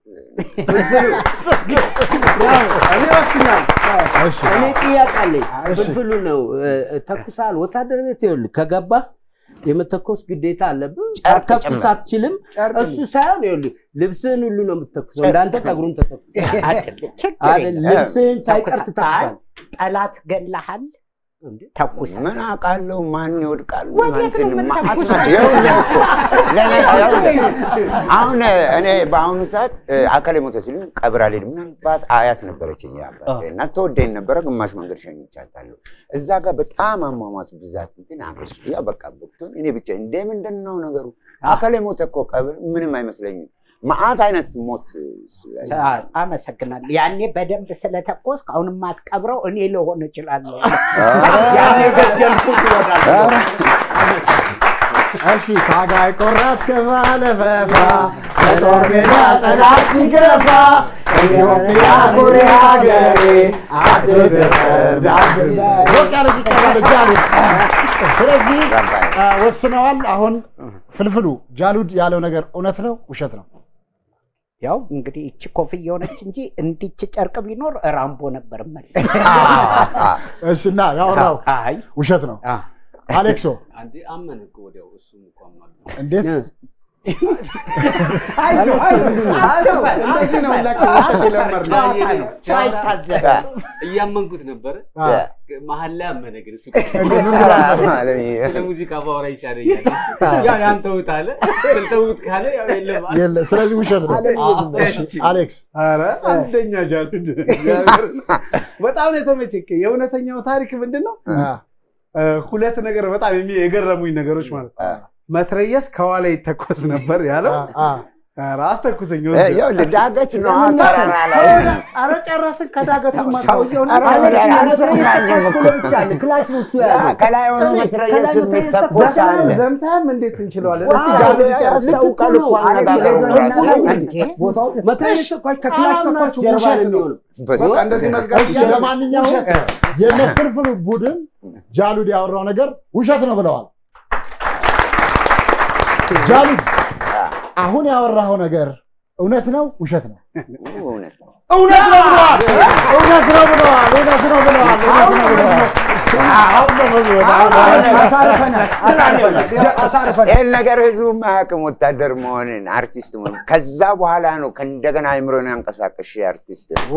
እኔ ወስኛለሁ። እሺ እኔ ጥያቄ አለኝ። ፍልፍሉ ነው እ፣ ተኩሰሃል። ወታደር ቤት ይኸውልህ ከገባህ የመተኮስ ግዴታ አለብህ። ሳትተኩስ ጭምር። አትችልም። እሱ ሳይሆን ይኸውልህ ልብስህን ሁሉ ነው የምትተኩሰው። እንዳንተ ፀጉሩን ተተኩሰ አይደለም ችግር አይደል? የለም። ልብስህን ሳይቀር ተኩሰሃል። ትተኩሳለህ። ጠላት ገላሃል ተኩሰሃል ምን አውቃለሁ ማን ይወድቃል ወዴት ነው እንትን የምትተኩሰው? ማዕት ናቸው። ይኸውልህ እኮ ለእኔ- ይኸውልህ አሁን እኔ በአሁኑ ሰዓት አካል ሞተ ሲሉኝ ቀብር አልሄድም። ምናልባት አያት ነበረችኝ አባቴ እና ተወደኝ ነበረ። ግማሽ መንገድ ሸኝቻታለሁ። እዛ ጋር በጣም አሟሟት ብዛት እንትን አብሽ ያ በቃ ብትሆን እኔ ብቻ እንደ ምንድን ነው ነገሩ? አካል ሞተ እኮ ቀብር ምንም አይመስለኝም። መዓት አይነት ሞት ስላየሁ አመሰግናለሁ። ያኔ በደንብ ስለተኮስክ አሁን የማትቀብረው እኔ ልሆን እችላለሁ። ኧረ፣ ያኔ ገደልኩት ይሆናል። እሺ ታጋይ ቆራት ከባለ ፈፋ በጦር ሜዳ ጠላት ሲገፋ ኢትዮጵያ ኩሪ ሀገሬ አትደፈር ዳግም ሞቅ ያለ ጭብጨባ ለጃሉድ። ስለዚህ አ፣ ወስነዋል። አሁን ፍልፍሉ ጃሉድ ያለው ነገር እውነት ነው ውሸት ነው? ያው እንግዲህ እቺ ኮፍያ የሆነች እንጂ እንዲች ጨርቅ ቢኖር ራምቦ ነበር መል እሺ እና ያወራው አይ ውሸት ነው። አሌክሶ አንዴ አመነ እኮ ወዲያው እሱም እኮ አምኗል። እንዴት አይዞህ፣ አይዞህ፣ አይዞህ። እንደዚህ ነው ሁላችን ውሸት የለመድነው። ሳይታዘብ እያመንኩት ነበረ። አ፣ መሀል ላይ አመነ ግን እሱ እንዴ ምን ብሎ ነበር? ስለ ሙዚቃ ባወራ ይሻለኛል። ያው ያን ተውት አለ። ተውት ካለ ያው የለም አለ። የለ ስለዚህ ውሸት ነው። እሺ አሌክስ ኧረ አንደኛ ጃሉድ እግዚአብሔርን። በጣም ነው የተመቸኝ። የእውነተኛው ታሪክ ምንድን ነው? አ፣ እ፣ ሁለት ነገር በጣም የሚ- የገረሙኝ ነገሮች ማለት ነው። መትረየስ ከኋላ ይተኮስ ነበር ያለው አ፣ ኧረ አስተኩሰኝ። እ፣ ይኸውልህ ዳገት ነው ለምን ተራራ ላይ መሰለህ? ኧረ ጨረስን ከዳገቱ ሰውየውን ኧረ በላይ አልሰማኝም እኮ። ክላሽ ነው እሱ አ፣ ከላይ ሆኖ መትረየስ የሚተኮስ አለ። ዘምተህም እንዴት እንችለዋለን? ዋ፣ እስኪ ጃሉ ጨርስ። ያስታውቃል እኮ አነጋገሩ ራሱ። መትረየስ ተኳሽ ከክላሽ ተኳሽ ጀርባ ነው የሚሆነው። በቃ እንደዚህ መዝጋት እሺ፣ ለማንኛውም የነ ፍልፍሉ ቡድን ጃሉድ ያወራው ነገር ውሸት ነው ብለዋል። ጃሉድ አሁን ያወራኸው ነገር እውነት ነው ውሸት ነው? እውነት ነው። እውነት ነው ብለዋል። እውነት ነው ብለዋል። እውነት ነው ብለዋል። እውነት ነው ብለዋል። አሁን ነው መዝሙር፣ አሁን ነው ይህን ነገር ህዝቡ አያውቅም፣ ወታደር መሆንን አርቲስት መሆን። ከዛ በኋላ ነው ከእንደገና አይምሮን ያንቀሳቀሽ አርቲስት ነው።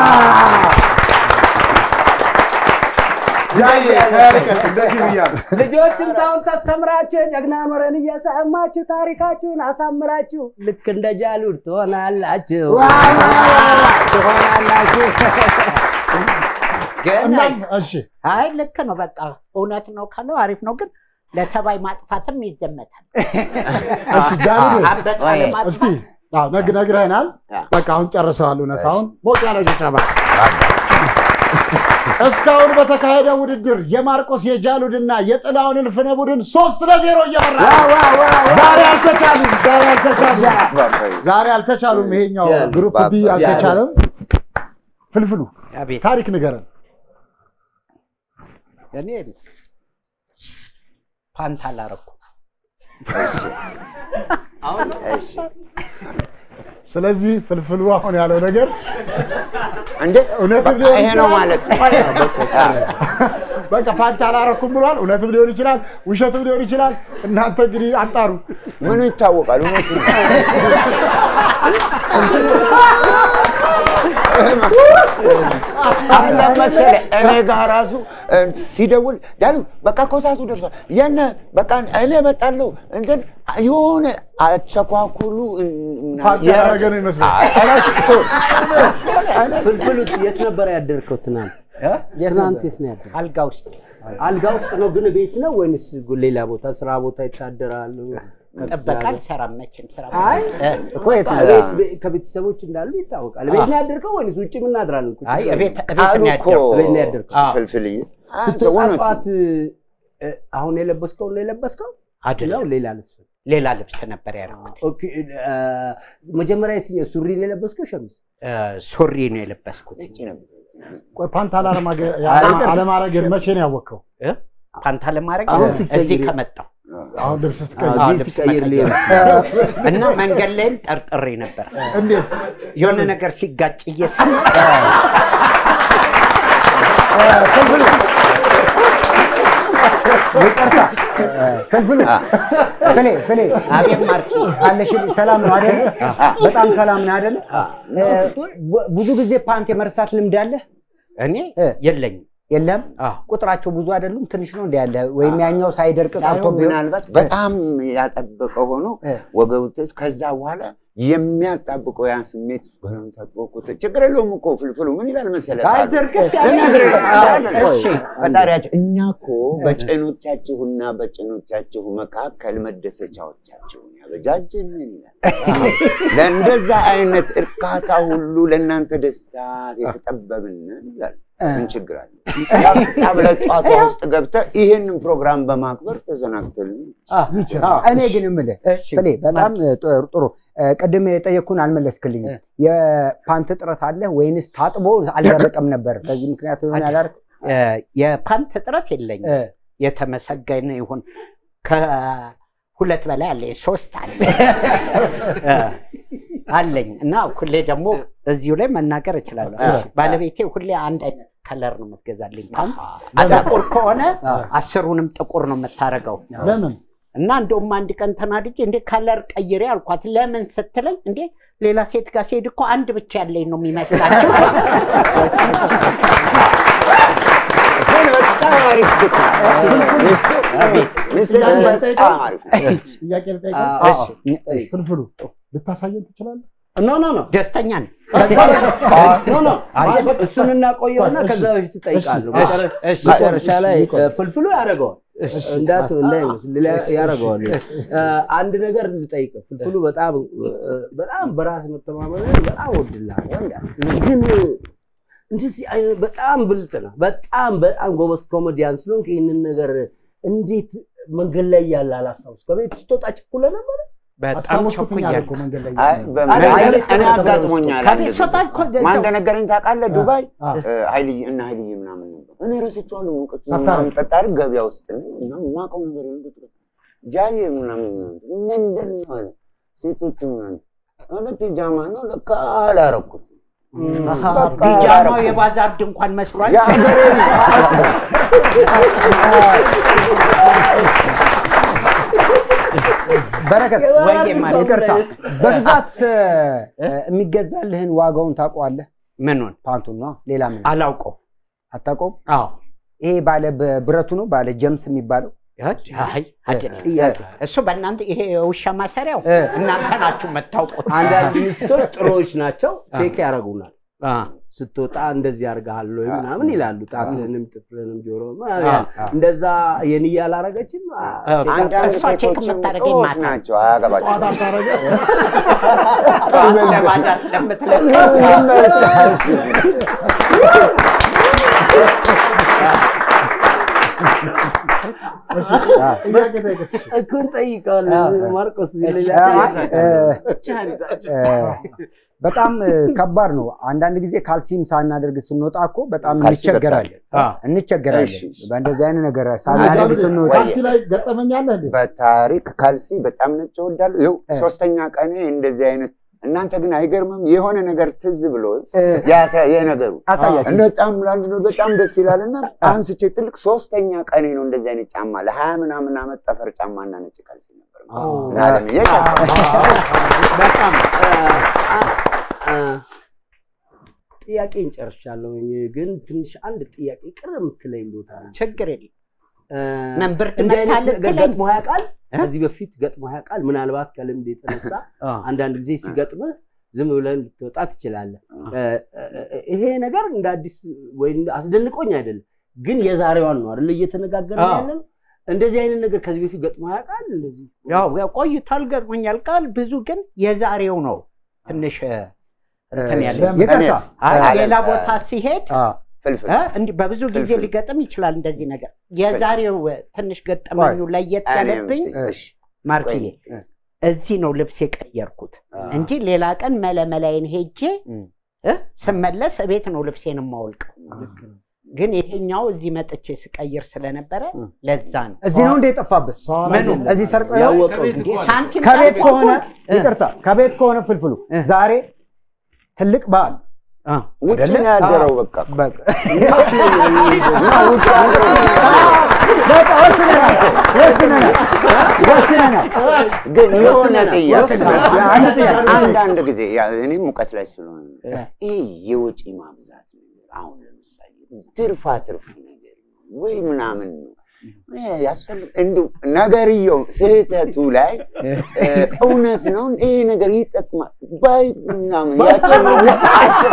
ጃዬ ከርቀት እንደዚህ ብያለሁ። ልጆችም ታውን ታስተምራችሁ ጀግና ኖረን እየሰማችሁ ታሪካችሁን አሳምራችሁ ልክ እንደ ጃሉድ ትሆናላችሁ ትሆናላችሁ። እናም እሺ አይ ልክ ነው። በቃ እውነት ነው ካለው አሪፍ ነው፣ ግን ለተባይ ማጥፋትም ይዘመታል። እሺ ጃሉድ አንበጣ ወይ፣ ለማጥፋት እስቲ አዎ ነግ ነግረህናል። በቃ አሁን ጨርሰዋል። እውነታውን ሞቅ ያለ ጭብጨባ። እስካሁን በተካሄደ ውድድር የማርቆስ የጃሉድና የጥላውን እልፍነ ቡድን ሶስት ለዜሮ እየመራ ነው። ዛሬ አልተቻሉም። ዛሬ አልተቻሉም። ዛሬ አልተቻሉም። ይሄኛው ግሩፕ ቢ አልተቻለም። ፍልፍሉ አቤት ታሪክ ንገረን። እኔ ፓንት አላረኩም። እሺ ስለዚህ ፍልፍሉ አሁን ያለው ነገር እንዴ እውነትም በቃ ሊሆን ይሄ ነው ይችላል። ማለት ነው። በቃ ፓንት አላረኩም ብሏል። እውነትም ሊሆን ይችላል፣ ውሸትም ሊሆን ይችላል። እናንተ እንግዲህ አጣሩ። ምኑ ይታወቃል? እውነቱ ነው። አለ መሰለህ እኔ ጋር ራሱ እ፣ ሲደውል ዳሉ በቃ እኮ ሰዓቱ ደርሷል፣ የነ በቃ እኔ እመጣለሁ እንትን የሆነ አቸኳኩሉ እ፣ ምናምን ፓንት ያደረገ ነው ይመስላል። አ- ረስቶ ፍልፍሉ የት ነበር ያደርከው ትናንት? ትናንት የት ነው ያደርከው? አልጋ ውስጥ አልጋ ውስጥ ነው ግን ቤት ነው ወይንስ ሌላ ቦታ ስራ ቦታ ይታደራሉ? ጥበቃ አልሰራም መቼም ስራ አይ እኮ የት ነው? ቤት ቤት ከቤተሰቦች እንዳሉ ይታወቃል። ቤት ነው ያደርከው ወይንስ ውጭ ምን እናድራለን? ቁጭ አይ ብለን? እቤት እቤት አሉ ነው እኮ ያደረኩት። ቤት ነው ያደርከው? አዎ። ፍልፍልዬ ስትወጣ እውነቱ ጠዋት እ፣ አሁን የለበስከው ነው የለበስከው ነው አይደለም ሌላ ልብስ? ሌላ ልብስ ነበር ያደረኩት። ኦኬ እ፣ መጀመሪያ የትኛው ሱሪ ነው የለበስከው ሸሚዝ? እ፣ ሱሪ ነው የለበስኩት። ቆይ ፓንት አላረማገ- አለማረግን መቼ ነው ያወቅኸው? እ? ፓንታ ለማድረግ አሁን እዚህ ሲቀይር- ከመጣሁ አሁን ልብስ ስትቀይር አዎ፣ ልብስ ሲቀይር መቀየር። ሊሆን እና መንገድ ላይም ጠርጥሬ ነበር እንዴት የሆነ ነገር ሲጋጭ እየሰማ ይቅርታ ፍልፍሉ ፍሌ ፍሌ አቤት ማርኪ አለሽ ሰላም ነው አይደል? በጣም ሰላም ነው አይደል? ቡ- ብዙ ጊዜ ፓንት የመርሳት ልምድ አለ እኔ እ። የለኝም። የለም? አዎ። ቁጥራቸው ብዙ አይደሉም፣ ትንሽ ነው እንደ ያለ ወይም ያኛው ሳይደርቅ ቀርቶ ሳይሆን ቢሆን ምናልባት በጣም ያጠበቀ ሆኖ እ። ወገቡ ትስ ከዛ በኋላ የሚያጣብቀው ያን ስሜት በለም ተጥቦቁት ችግር የለውም እኮ ፍልፍሉ ምን ይላል መሰለህ አይ ቃሉ? ዘርግፍ ያለ ልነግርህ ነው። አዎ፣ እሺ። ፈጣሪያችን እኛ እኮ በጭኖቻችሁና በጭኖቻችሁ መካከል መደሰቻዎቻችሁን ያበጃጀን ይላል። ለእንደዛ አይነት እርካታ ሁሉ ለእናንተ ደስታ የተጠበብን ይላል። ምን ችግር አለ? ብለህ ጧቷ ውስጥ ገብተህ ይህንን ፕሮግራም በማክበር ተዘናግተልን ይችላል? እኔ ግን የምልህ እሺ። ፍሌ በጣም ጥሩ ጥሩ። ቅድም የጠየቅኩህን አልመለስክልኝም። የፓንት እጥረት አለ ወይንስ ታጥቦ አልደረቀም ነበር? በዚህ ምክንያት ይሆን ያላርክ እ፣ የፓንት እጥረት የለኝም። የተመሰገነ ይሁን። ከሁለት በላይ አለ፣ ሶስት አለ እ፣ አለኝ እና ሁሌ ደግሞ እዚሁ ላይ መናገር እችላለሁ። ባለቤቴ ሁሌ አንድ አይነት ከለር ነው የምትገዛልኝ ፓንት። ጥቁር ከሆነ አስሩንም ጥቁር ነው የምታደርገው። ለምን እና እንደውም አንድ ቀን ተናድጄ እንዴ ከለር ቀይሬ አልኳት። ለምን ስትለኝ እንዴ ሌላ ሴት ጋር ሲሄድ እኮ አንድ ብቻ ያለኝ ነው የሚመስላቸው። በጣም አሪፍ ግጥም ነው። ሚስትህ- ሚስትህ በጣም አሪፍ ነው። ጥያቄ ልጠይቅህ? አዎ። ፍልፍሉ ልታሳየን ትችላለህ? ኖ ኖ ኖ ደስተኛ ነኝ። ከዛ ኖ ኖ እሱን እናቆየውና ከዛ በፊት እጠይቃለሁ። እሺ፣ መጨረ- እሺ። መጨረሻ ላይ ይቆይ። እ፣ ፍልፍሉ ያደርገዋል እንዳት እንዳይመስል ሌላ- ያደርገዋል። እ፣ አንድ ነገር ልጠይቅ። ፍልፍሉ በጣም እ፣ በጣም በራስ መተማመን በጣም ወድልሃለሁ። ግን እንደዚህ አይነት በጣም ብልጥ ነው። በጣም በጣም ጎበዝ ኮሜዲያን ስለሆንክ ይህንን ነገር እንዴት መንገድ ላይ ያለ አላስታውስ ከቤት ስትወጣ ችኩለህ ነበር? በጣም አስታወስኩትኝ አለ ቸኩያለሁ። እኮ መንገድ ላይ አይ እያለ። በምን አይ፣ እኔ ከቤት አጋጥሞኛል። አንድ ከቤት ጊዜ። ስወጣ እኮ ማን እንደነገረኝ ታውቃለህ? ዱባይ አ። እ፣ ኃይልዬ እና ኃይልዬ ምናምን ነበር። እኔ ረስቼዋለሁ። ሙቀት ሳታረግ? ምናምን ጠጣር ገበያ ውስጥ ነኝ እና የማውቀው ነገር የለም። ጃዬ ምናምን ምንድን ነው አለ። ሴቶቹ ምናምን አለ ፒጃማ ነው ለካ አላረኩት አሃ፣ በቃ ቢጃማው አላረኩም። የባዛር ድንኳን መስሏል። የሀገሬ በረከት ወይዬ ማለት ይቅርታ፣ በብዛት እ፣ የሚገዛልህን ዋጋውን ታውቀዋለህ? ምኑን ፓንቱን ነው ሌላ ምን አላውቀው። አታውቀውም? አዎ ይሄ ባለ ብረቱ ነው ባለ ጀምስ የሚባለው አይ አይደለም። ጥያቄ እሱ በእናንተ ይሄ የውሻ ማሰሪያው እ። እናንተ ናችሁ የምታውቁት። አንዳንድ ሚስቶች ጥሩዎች ናቸው፣ ቼክ ያደርጉናል። አ፣ ስትወጣ እንደዚህ አድርገሃል ወይ ምናምን ይላሉ። ጣትህንም ጥፍርህንም ጆሮ አ። እንደዛ የንያ አላረገችም። አ- አ፣ አንዳንድ እሷ ቼክ ሴቶችም የምታደርገኝ ጥሩዎች ማታ ነው። ናቸው፣ አያገባቸውም። ጠዋት አታረገ? ጠዋት ለማዳ ስለምትለቅ እሺ፣ ጥያቄ ጠይቅት። እኮ እንጠይቀዋለን። ማርቆስ ሌላ እ፣ እ፣ በጣም እ፣ ከባድ ነው። አንዳንድ ጊዜ ካልሲም ሳናደርግ ስንወጣ እኮ በጣም ካልሲ እንቸገራለን አ። እንቸገራለን። እሺ። በእንደዚህ አይነት ነገር ሳናደርግ ስንወጣ ካልሲ ላይ ገጠመኛለህ እንዴ? በታሪክ ካልሲ በጣም ነጭ እወዳለሁ። ይኸው እ። ሶስተኛ ቀኔ እንደዚህ አይነት እናንተ ግን አይገርምም? የሆነ ነገር ትዝ ብሎ እ፣ የነገሩ አሳያቸው። በጣም ለአንድ ነው በጣም ደስ ይላል እና አንስቼ ትልቅ ሶስተኛ ቀኔ ነው እንደዚህ አይነት ጫማ ለሀያ ምናምን ዓመት ጠፈር ጫማና ነጭ ካልሲ ነበር እና አለምዬ በጣም ጥያቄን ጨርሻለሁ። ግን ትንሽ አንድ ጥያቄ ቅር የምትለኝ ቦታ ነው። ችግር የለም። እ፣ ምን ብርድ እንዲህ አይነት መታለህ ገ- ትለኝ? ገጥሞ ያውቃል? እ? ከዚህ በፊት ገጥሞ ያውቃል? ምናልባት ከልምድ የተነሳ አ፣ አንዳንድ ጊዜ ሲገጥምህ ዝም ብለን ልትወጣ ትችላለህ። እ፣ እ፣ ይሄ ነገር እንደ አዲስ ወይ እንደ- አስደንቆኝ አይደለም፣ ግን የዛሬዋን ነው አይደል እየተነጋገርን አዎ። ያለን። እንደዚህ አይነት ነገር ከዚህ በፊት ገጥሞ ያውቃል? እንደዚህ ያው ያው ቆይቷል፣ ገጥሞኛል። ቃል ብዙ ግን የዛሬው ነው ትንሽ እ፣ እንትን ያለ ለምን? ይቅርታ እኔስ? አይ፣ አለ- ሌላ ቦታ ሲሄድ አ፣ ፍልፍል እ፣ እንዲህ በብዙ ጊዜ ፍልፍል። ሊገጥም ይችላል እንደዚህ ነገር። የዛሬው እ፣ ትንሽ ገጠመኙ ለየት እኔም ያለብኝ ትንሽ ማርክዬ እ። እዚህ ነው ልብስ የቀየርኩት አ፣ እንጂ ሌላ ቀን መለመላይን ሄጄ እም። እ፣ ስመለስ እቤት ነው ልብሴን የማወልቀው። ግን ይሄኛው እዚህ መጥቼ ስቀይር ስለነበረ እም። ለዛ ነው እዚህ ነው እንደ የጠፋብህ ሰው ምኑ? አላየለም። እዚህ ሰርቆ ነው? ያወቀው ከቤት እንዴ እኮ አለ። ሳንቲም ከቤት ሳንቲም ከሆነ እኮ- እ፣ ይቅርታ ከቤት ከሆነ ፍልፍሉ እ። ዛሬ ትልቅ በዓል አ፣ ውጭ አይደለ? ነው ያደረው በቃ በቃ በቃ ወስነናል እኮ፣ ወስነናል ወስነናል። ግን የሆነ ጥያቄ ወስነናል። አንድ ጥያቄ አንዳንድ ጊዜ ያ እኔም ሙቀት ላይ ስለሆነ ነው። ይህ የወጪ ማብዛት ነገር አሁን ለምሳሌ ትርፋ ትርፍ ነገር ነው ወይ ምናምን ነው ይሄ ያስፈልግ እንዲሁ ነገርየው ስህተቱ ላይ እ፣ እውነት ነው ይሄ ነገር ይጠቅማል ባይ ምናምን ያችን መንግስት አስባ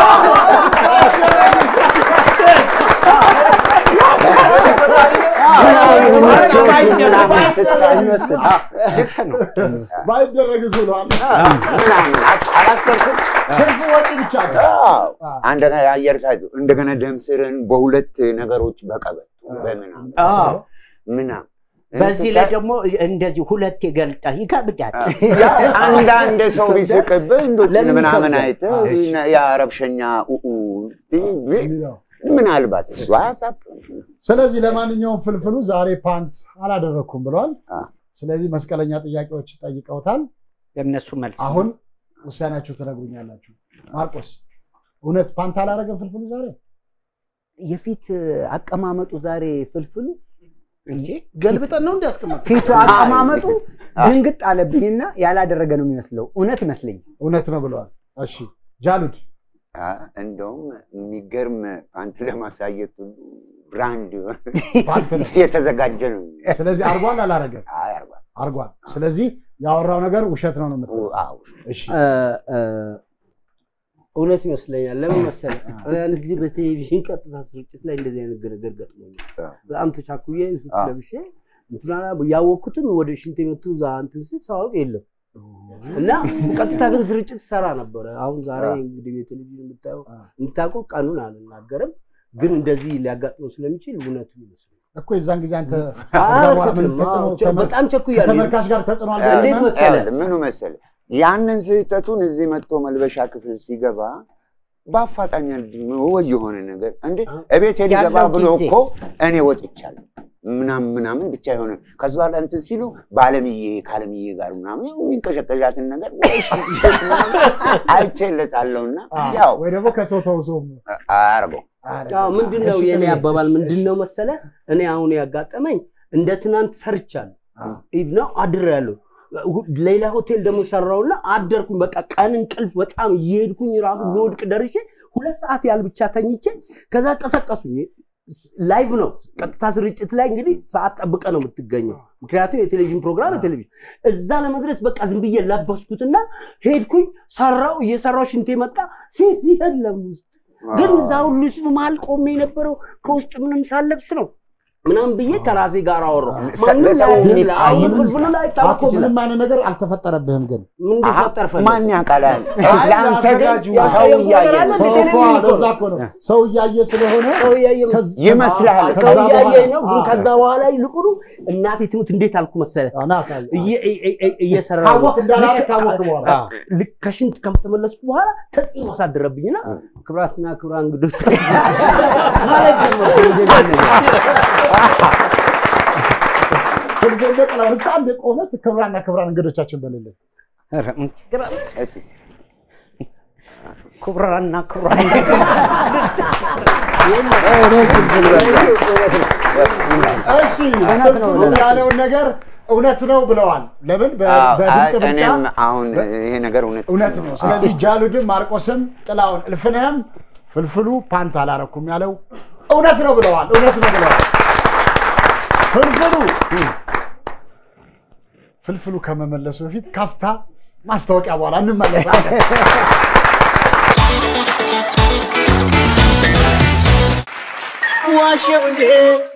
ምናምን ስታይ ልክ ነው። ባይደረግስ ብለዋል። ምናምን አስ- አላሰብኩም ትርፍ ወጪ ብቻ ነው። አዎ። አንደኛ የአየር ሰዓት እንደገና ደም ስርን በሁለት ነገሮች በቀበቶ በምናምን አዎ። ምናምን በዚህ ላይ ደግሞ እንደዚህ ሁለት የገልጣ ይከብዳል። አንዳንድ ሰው ቢስቅብህ እንዶ ለምን ምናምን ይከብዳል? አይተህ የአረብሸኛ ኡኡ የሚለው። ምናልባት እሱ አያሳብ ስለዚህ ለማንኛውም ፍልፍሉ ዛሬ ፓንት አላደረግኩም ብለዋል። አ። ስለዚህ መስቀለኛ ጥያቄዎች ጠይቀውታል። የእነሱ መልስ አሁን ውሳኔያችሁ ትነግሩኛላችሁ። ማርቆስ እውነት ፓንት አላደረገም ፍልፍሉ ዛሬ? የፊት አቀማመጡ ዛሬ ፍልፍሉ እንጂ ገልብጠን ነው እንዲያስቀምጥ ፊቱ አቀማመጡ ድንግጥ አለብኝና ያላደረገ ነው የሚመስለው። እውነት ይመስለኛል። እውነት ነው ብለዋል። እሺ ጃሉድ እንደውም የሚገርም ፓንት ለማሳየት ሁሉ ብራንድ የሆነ ፓንት ነው። የተዘጋጀ ነው። ስለዚህ አርጓል አላረገም? አይ አርባ አርጓል። ስለዚህ ያወራው ነገር ውሸት ነው ነው የምትለው? አዎ እሺ እ፣ እ፣ እውነት ይመስለኛል። ለምን መሰለህ? አንድ ጊዜ በቴሌቪዥን ቀጥታ ስርጭት ላይ እንደዚህ አይነት ግርግር ገጥሞኛል። በጣም ተቻኩዬ ሱፍ አዎ። ለብሼ እንትና ያወቅኩትም ወደ ሽንት ቤቱ እዛ እንትን ስል ሳወቅ የለም እና ቀጥታ ግን ስርጭት ሰራ ነበረ። አሁን ዛሬ እንግዲህ በቴሌቪዥን የምታየው የምታውቀው ቀኑን አልናገርም፣ ግን እንደዚህ ሊያጋጥመው ስለሚችል እውነቱ ይመስለኛል። እኮ የዛን ጊዜ አንተ አዎ፣ ከዛ በኋላ ምን አልኩትም። ተጽዕኖ አዎ፣ ተመ- በጣም ቸኩያለሁ። ከተመልካች ጋር ተጽዕኖ እንዴት አልገጠመህም? መሰለህ? ይኸውልህ፣ ምኑ መሰለህ ያንን ስህተቱን እዚህ መጥቶ መልበሻ ክፍል ሲገባ በአፋጣኝ ወይ የሆነ ነገር እንዴ እቤት ሊገባ ያለው ብሎ ጊዜ እኮ እኔ ወጥቻለሁ ምናምን ምናምን ብቻ የሆነ ከዚ በኋላ እንትን ሲሉ በአለምዬ ከአለምዬ ጋር ምናምን ያው የሚንቀሸቀሻትን ነገር ወይ ሽት ምናምን አይቼለታለሁና ያው ወይ ደግሞ ከሰው ተውሶ አያርገው አዎ ምንድን ነው የኔ አባባል ምንድን ነው መሰለ እኔ አሁን ያጋጠመኝ እንደ ትናንት ሰርቻለሁ ኢቭ ነው አድሬያለሁ ሁ- ሌላ ሆቴል ደግሞ ሰራውና አደርኩኝ በቃ ቀን እንቅልፍ በጣም እየሄድኩኝ ራሱ ልወድቅ ደርሼ ሁለት ሰዓት ያህል ብቻ ተኝቼ ከዛ ቀሰቀሱኝ ላይቭ ነው ቀጥታ ስርጭት ላይ እንግዲህ ሰዓት ጠብቀ ነው የምትገኘው ምክንያቱም የቴሌቪዥን ፕሮግራም የቴሌቪዥን እዛ ለመድረስ በቃ ዝም ብዬ ለበስኩትና ሄድኩኝ ሰራው እየሰራው ሽንቴ መጣ ሴት የለም ውስጥ ግን እዛ ሁሉ ህዝብ መሀል ቆሜ የነበረው ከውስጥ ምንም ሳለብስ ነው ምናምን ብዬ ከራሴ ጋር አወራሁ። ማንም ለሰው ላያውቅ ግን ይችላል። አሁን ምንም- ፍልፍሉ ላይ ይታወቅ እኮ ይችላል። ምንም አይነት ነገር አልተፈጠረብህም ግን ምን እንዲፈጠር ፈለግ? ማን ያውቃላል? አይ፣ ለአንተ ግን ያዘጋጁ ሰው ያዘጋጁ እያየ ነገር አለ ነው። ሰው እኮ ቴሌቪዥን እኮ ለዛ እኮ ነው ሰው እያየ ስለሆነ ሰው እያየ ነው። ከዛ- ይመስልሃል። ሰው ከዛ እያየ በኋላ- ነው። ግን አዎ። ከዛ በኋላ ይልቁኑ እናቴ ትሙት እንዴት አልኩ መሰለ አዎ፣ ና አሳየው። እየ- እየ- እየ- እየሰራሁ ነው። ካወቅ እንዳላረግ ልክ- ካወቅ በኋላ አዎ። ልክ ከሽንት ከተመለስኩ በኋላ ተጽዕኖ አሳደረብኝና ክብራትና ክብራ እንግዶች ማለት ጀመርኩ። ፍልፍል ጥላሁን እስከ አንድ ቆመት ክብራና ክብራን እንግዶቻችን በሌለን እስኪ ክቡራና ክቡራን እሺ ፍልፍሉ ያለውን ነገር እውነት ነው ብለዋል። ለምን በ- አዎ፣ በድምፅ አይ፣ ብልጫ እኔም አሁን ይሄ ነገር እውነት እውነት ነው። ስለዚህ ጃሉድም ማርቆስም ጥላውን እልፍነህም ፍልፍሉ ፓንት አላረኩም ያለው እውነት ነው ብለዋል። እውነት ነው ብለዋል። ፍልፍሉ ፍልፍሉ ከመመለሱ በፊት ካፍታ ማስታወቂያ በኋላ እንመለሳለን። ዋሸው እንዴ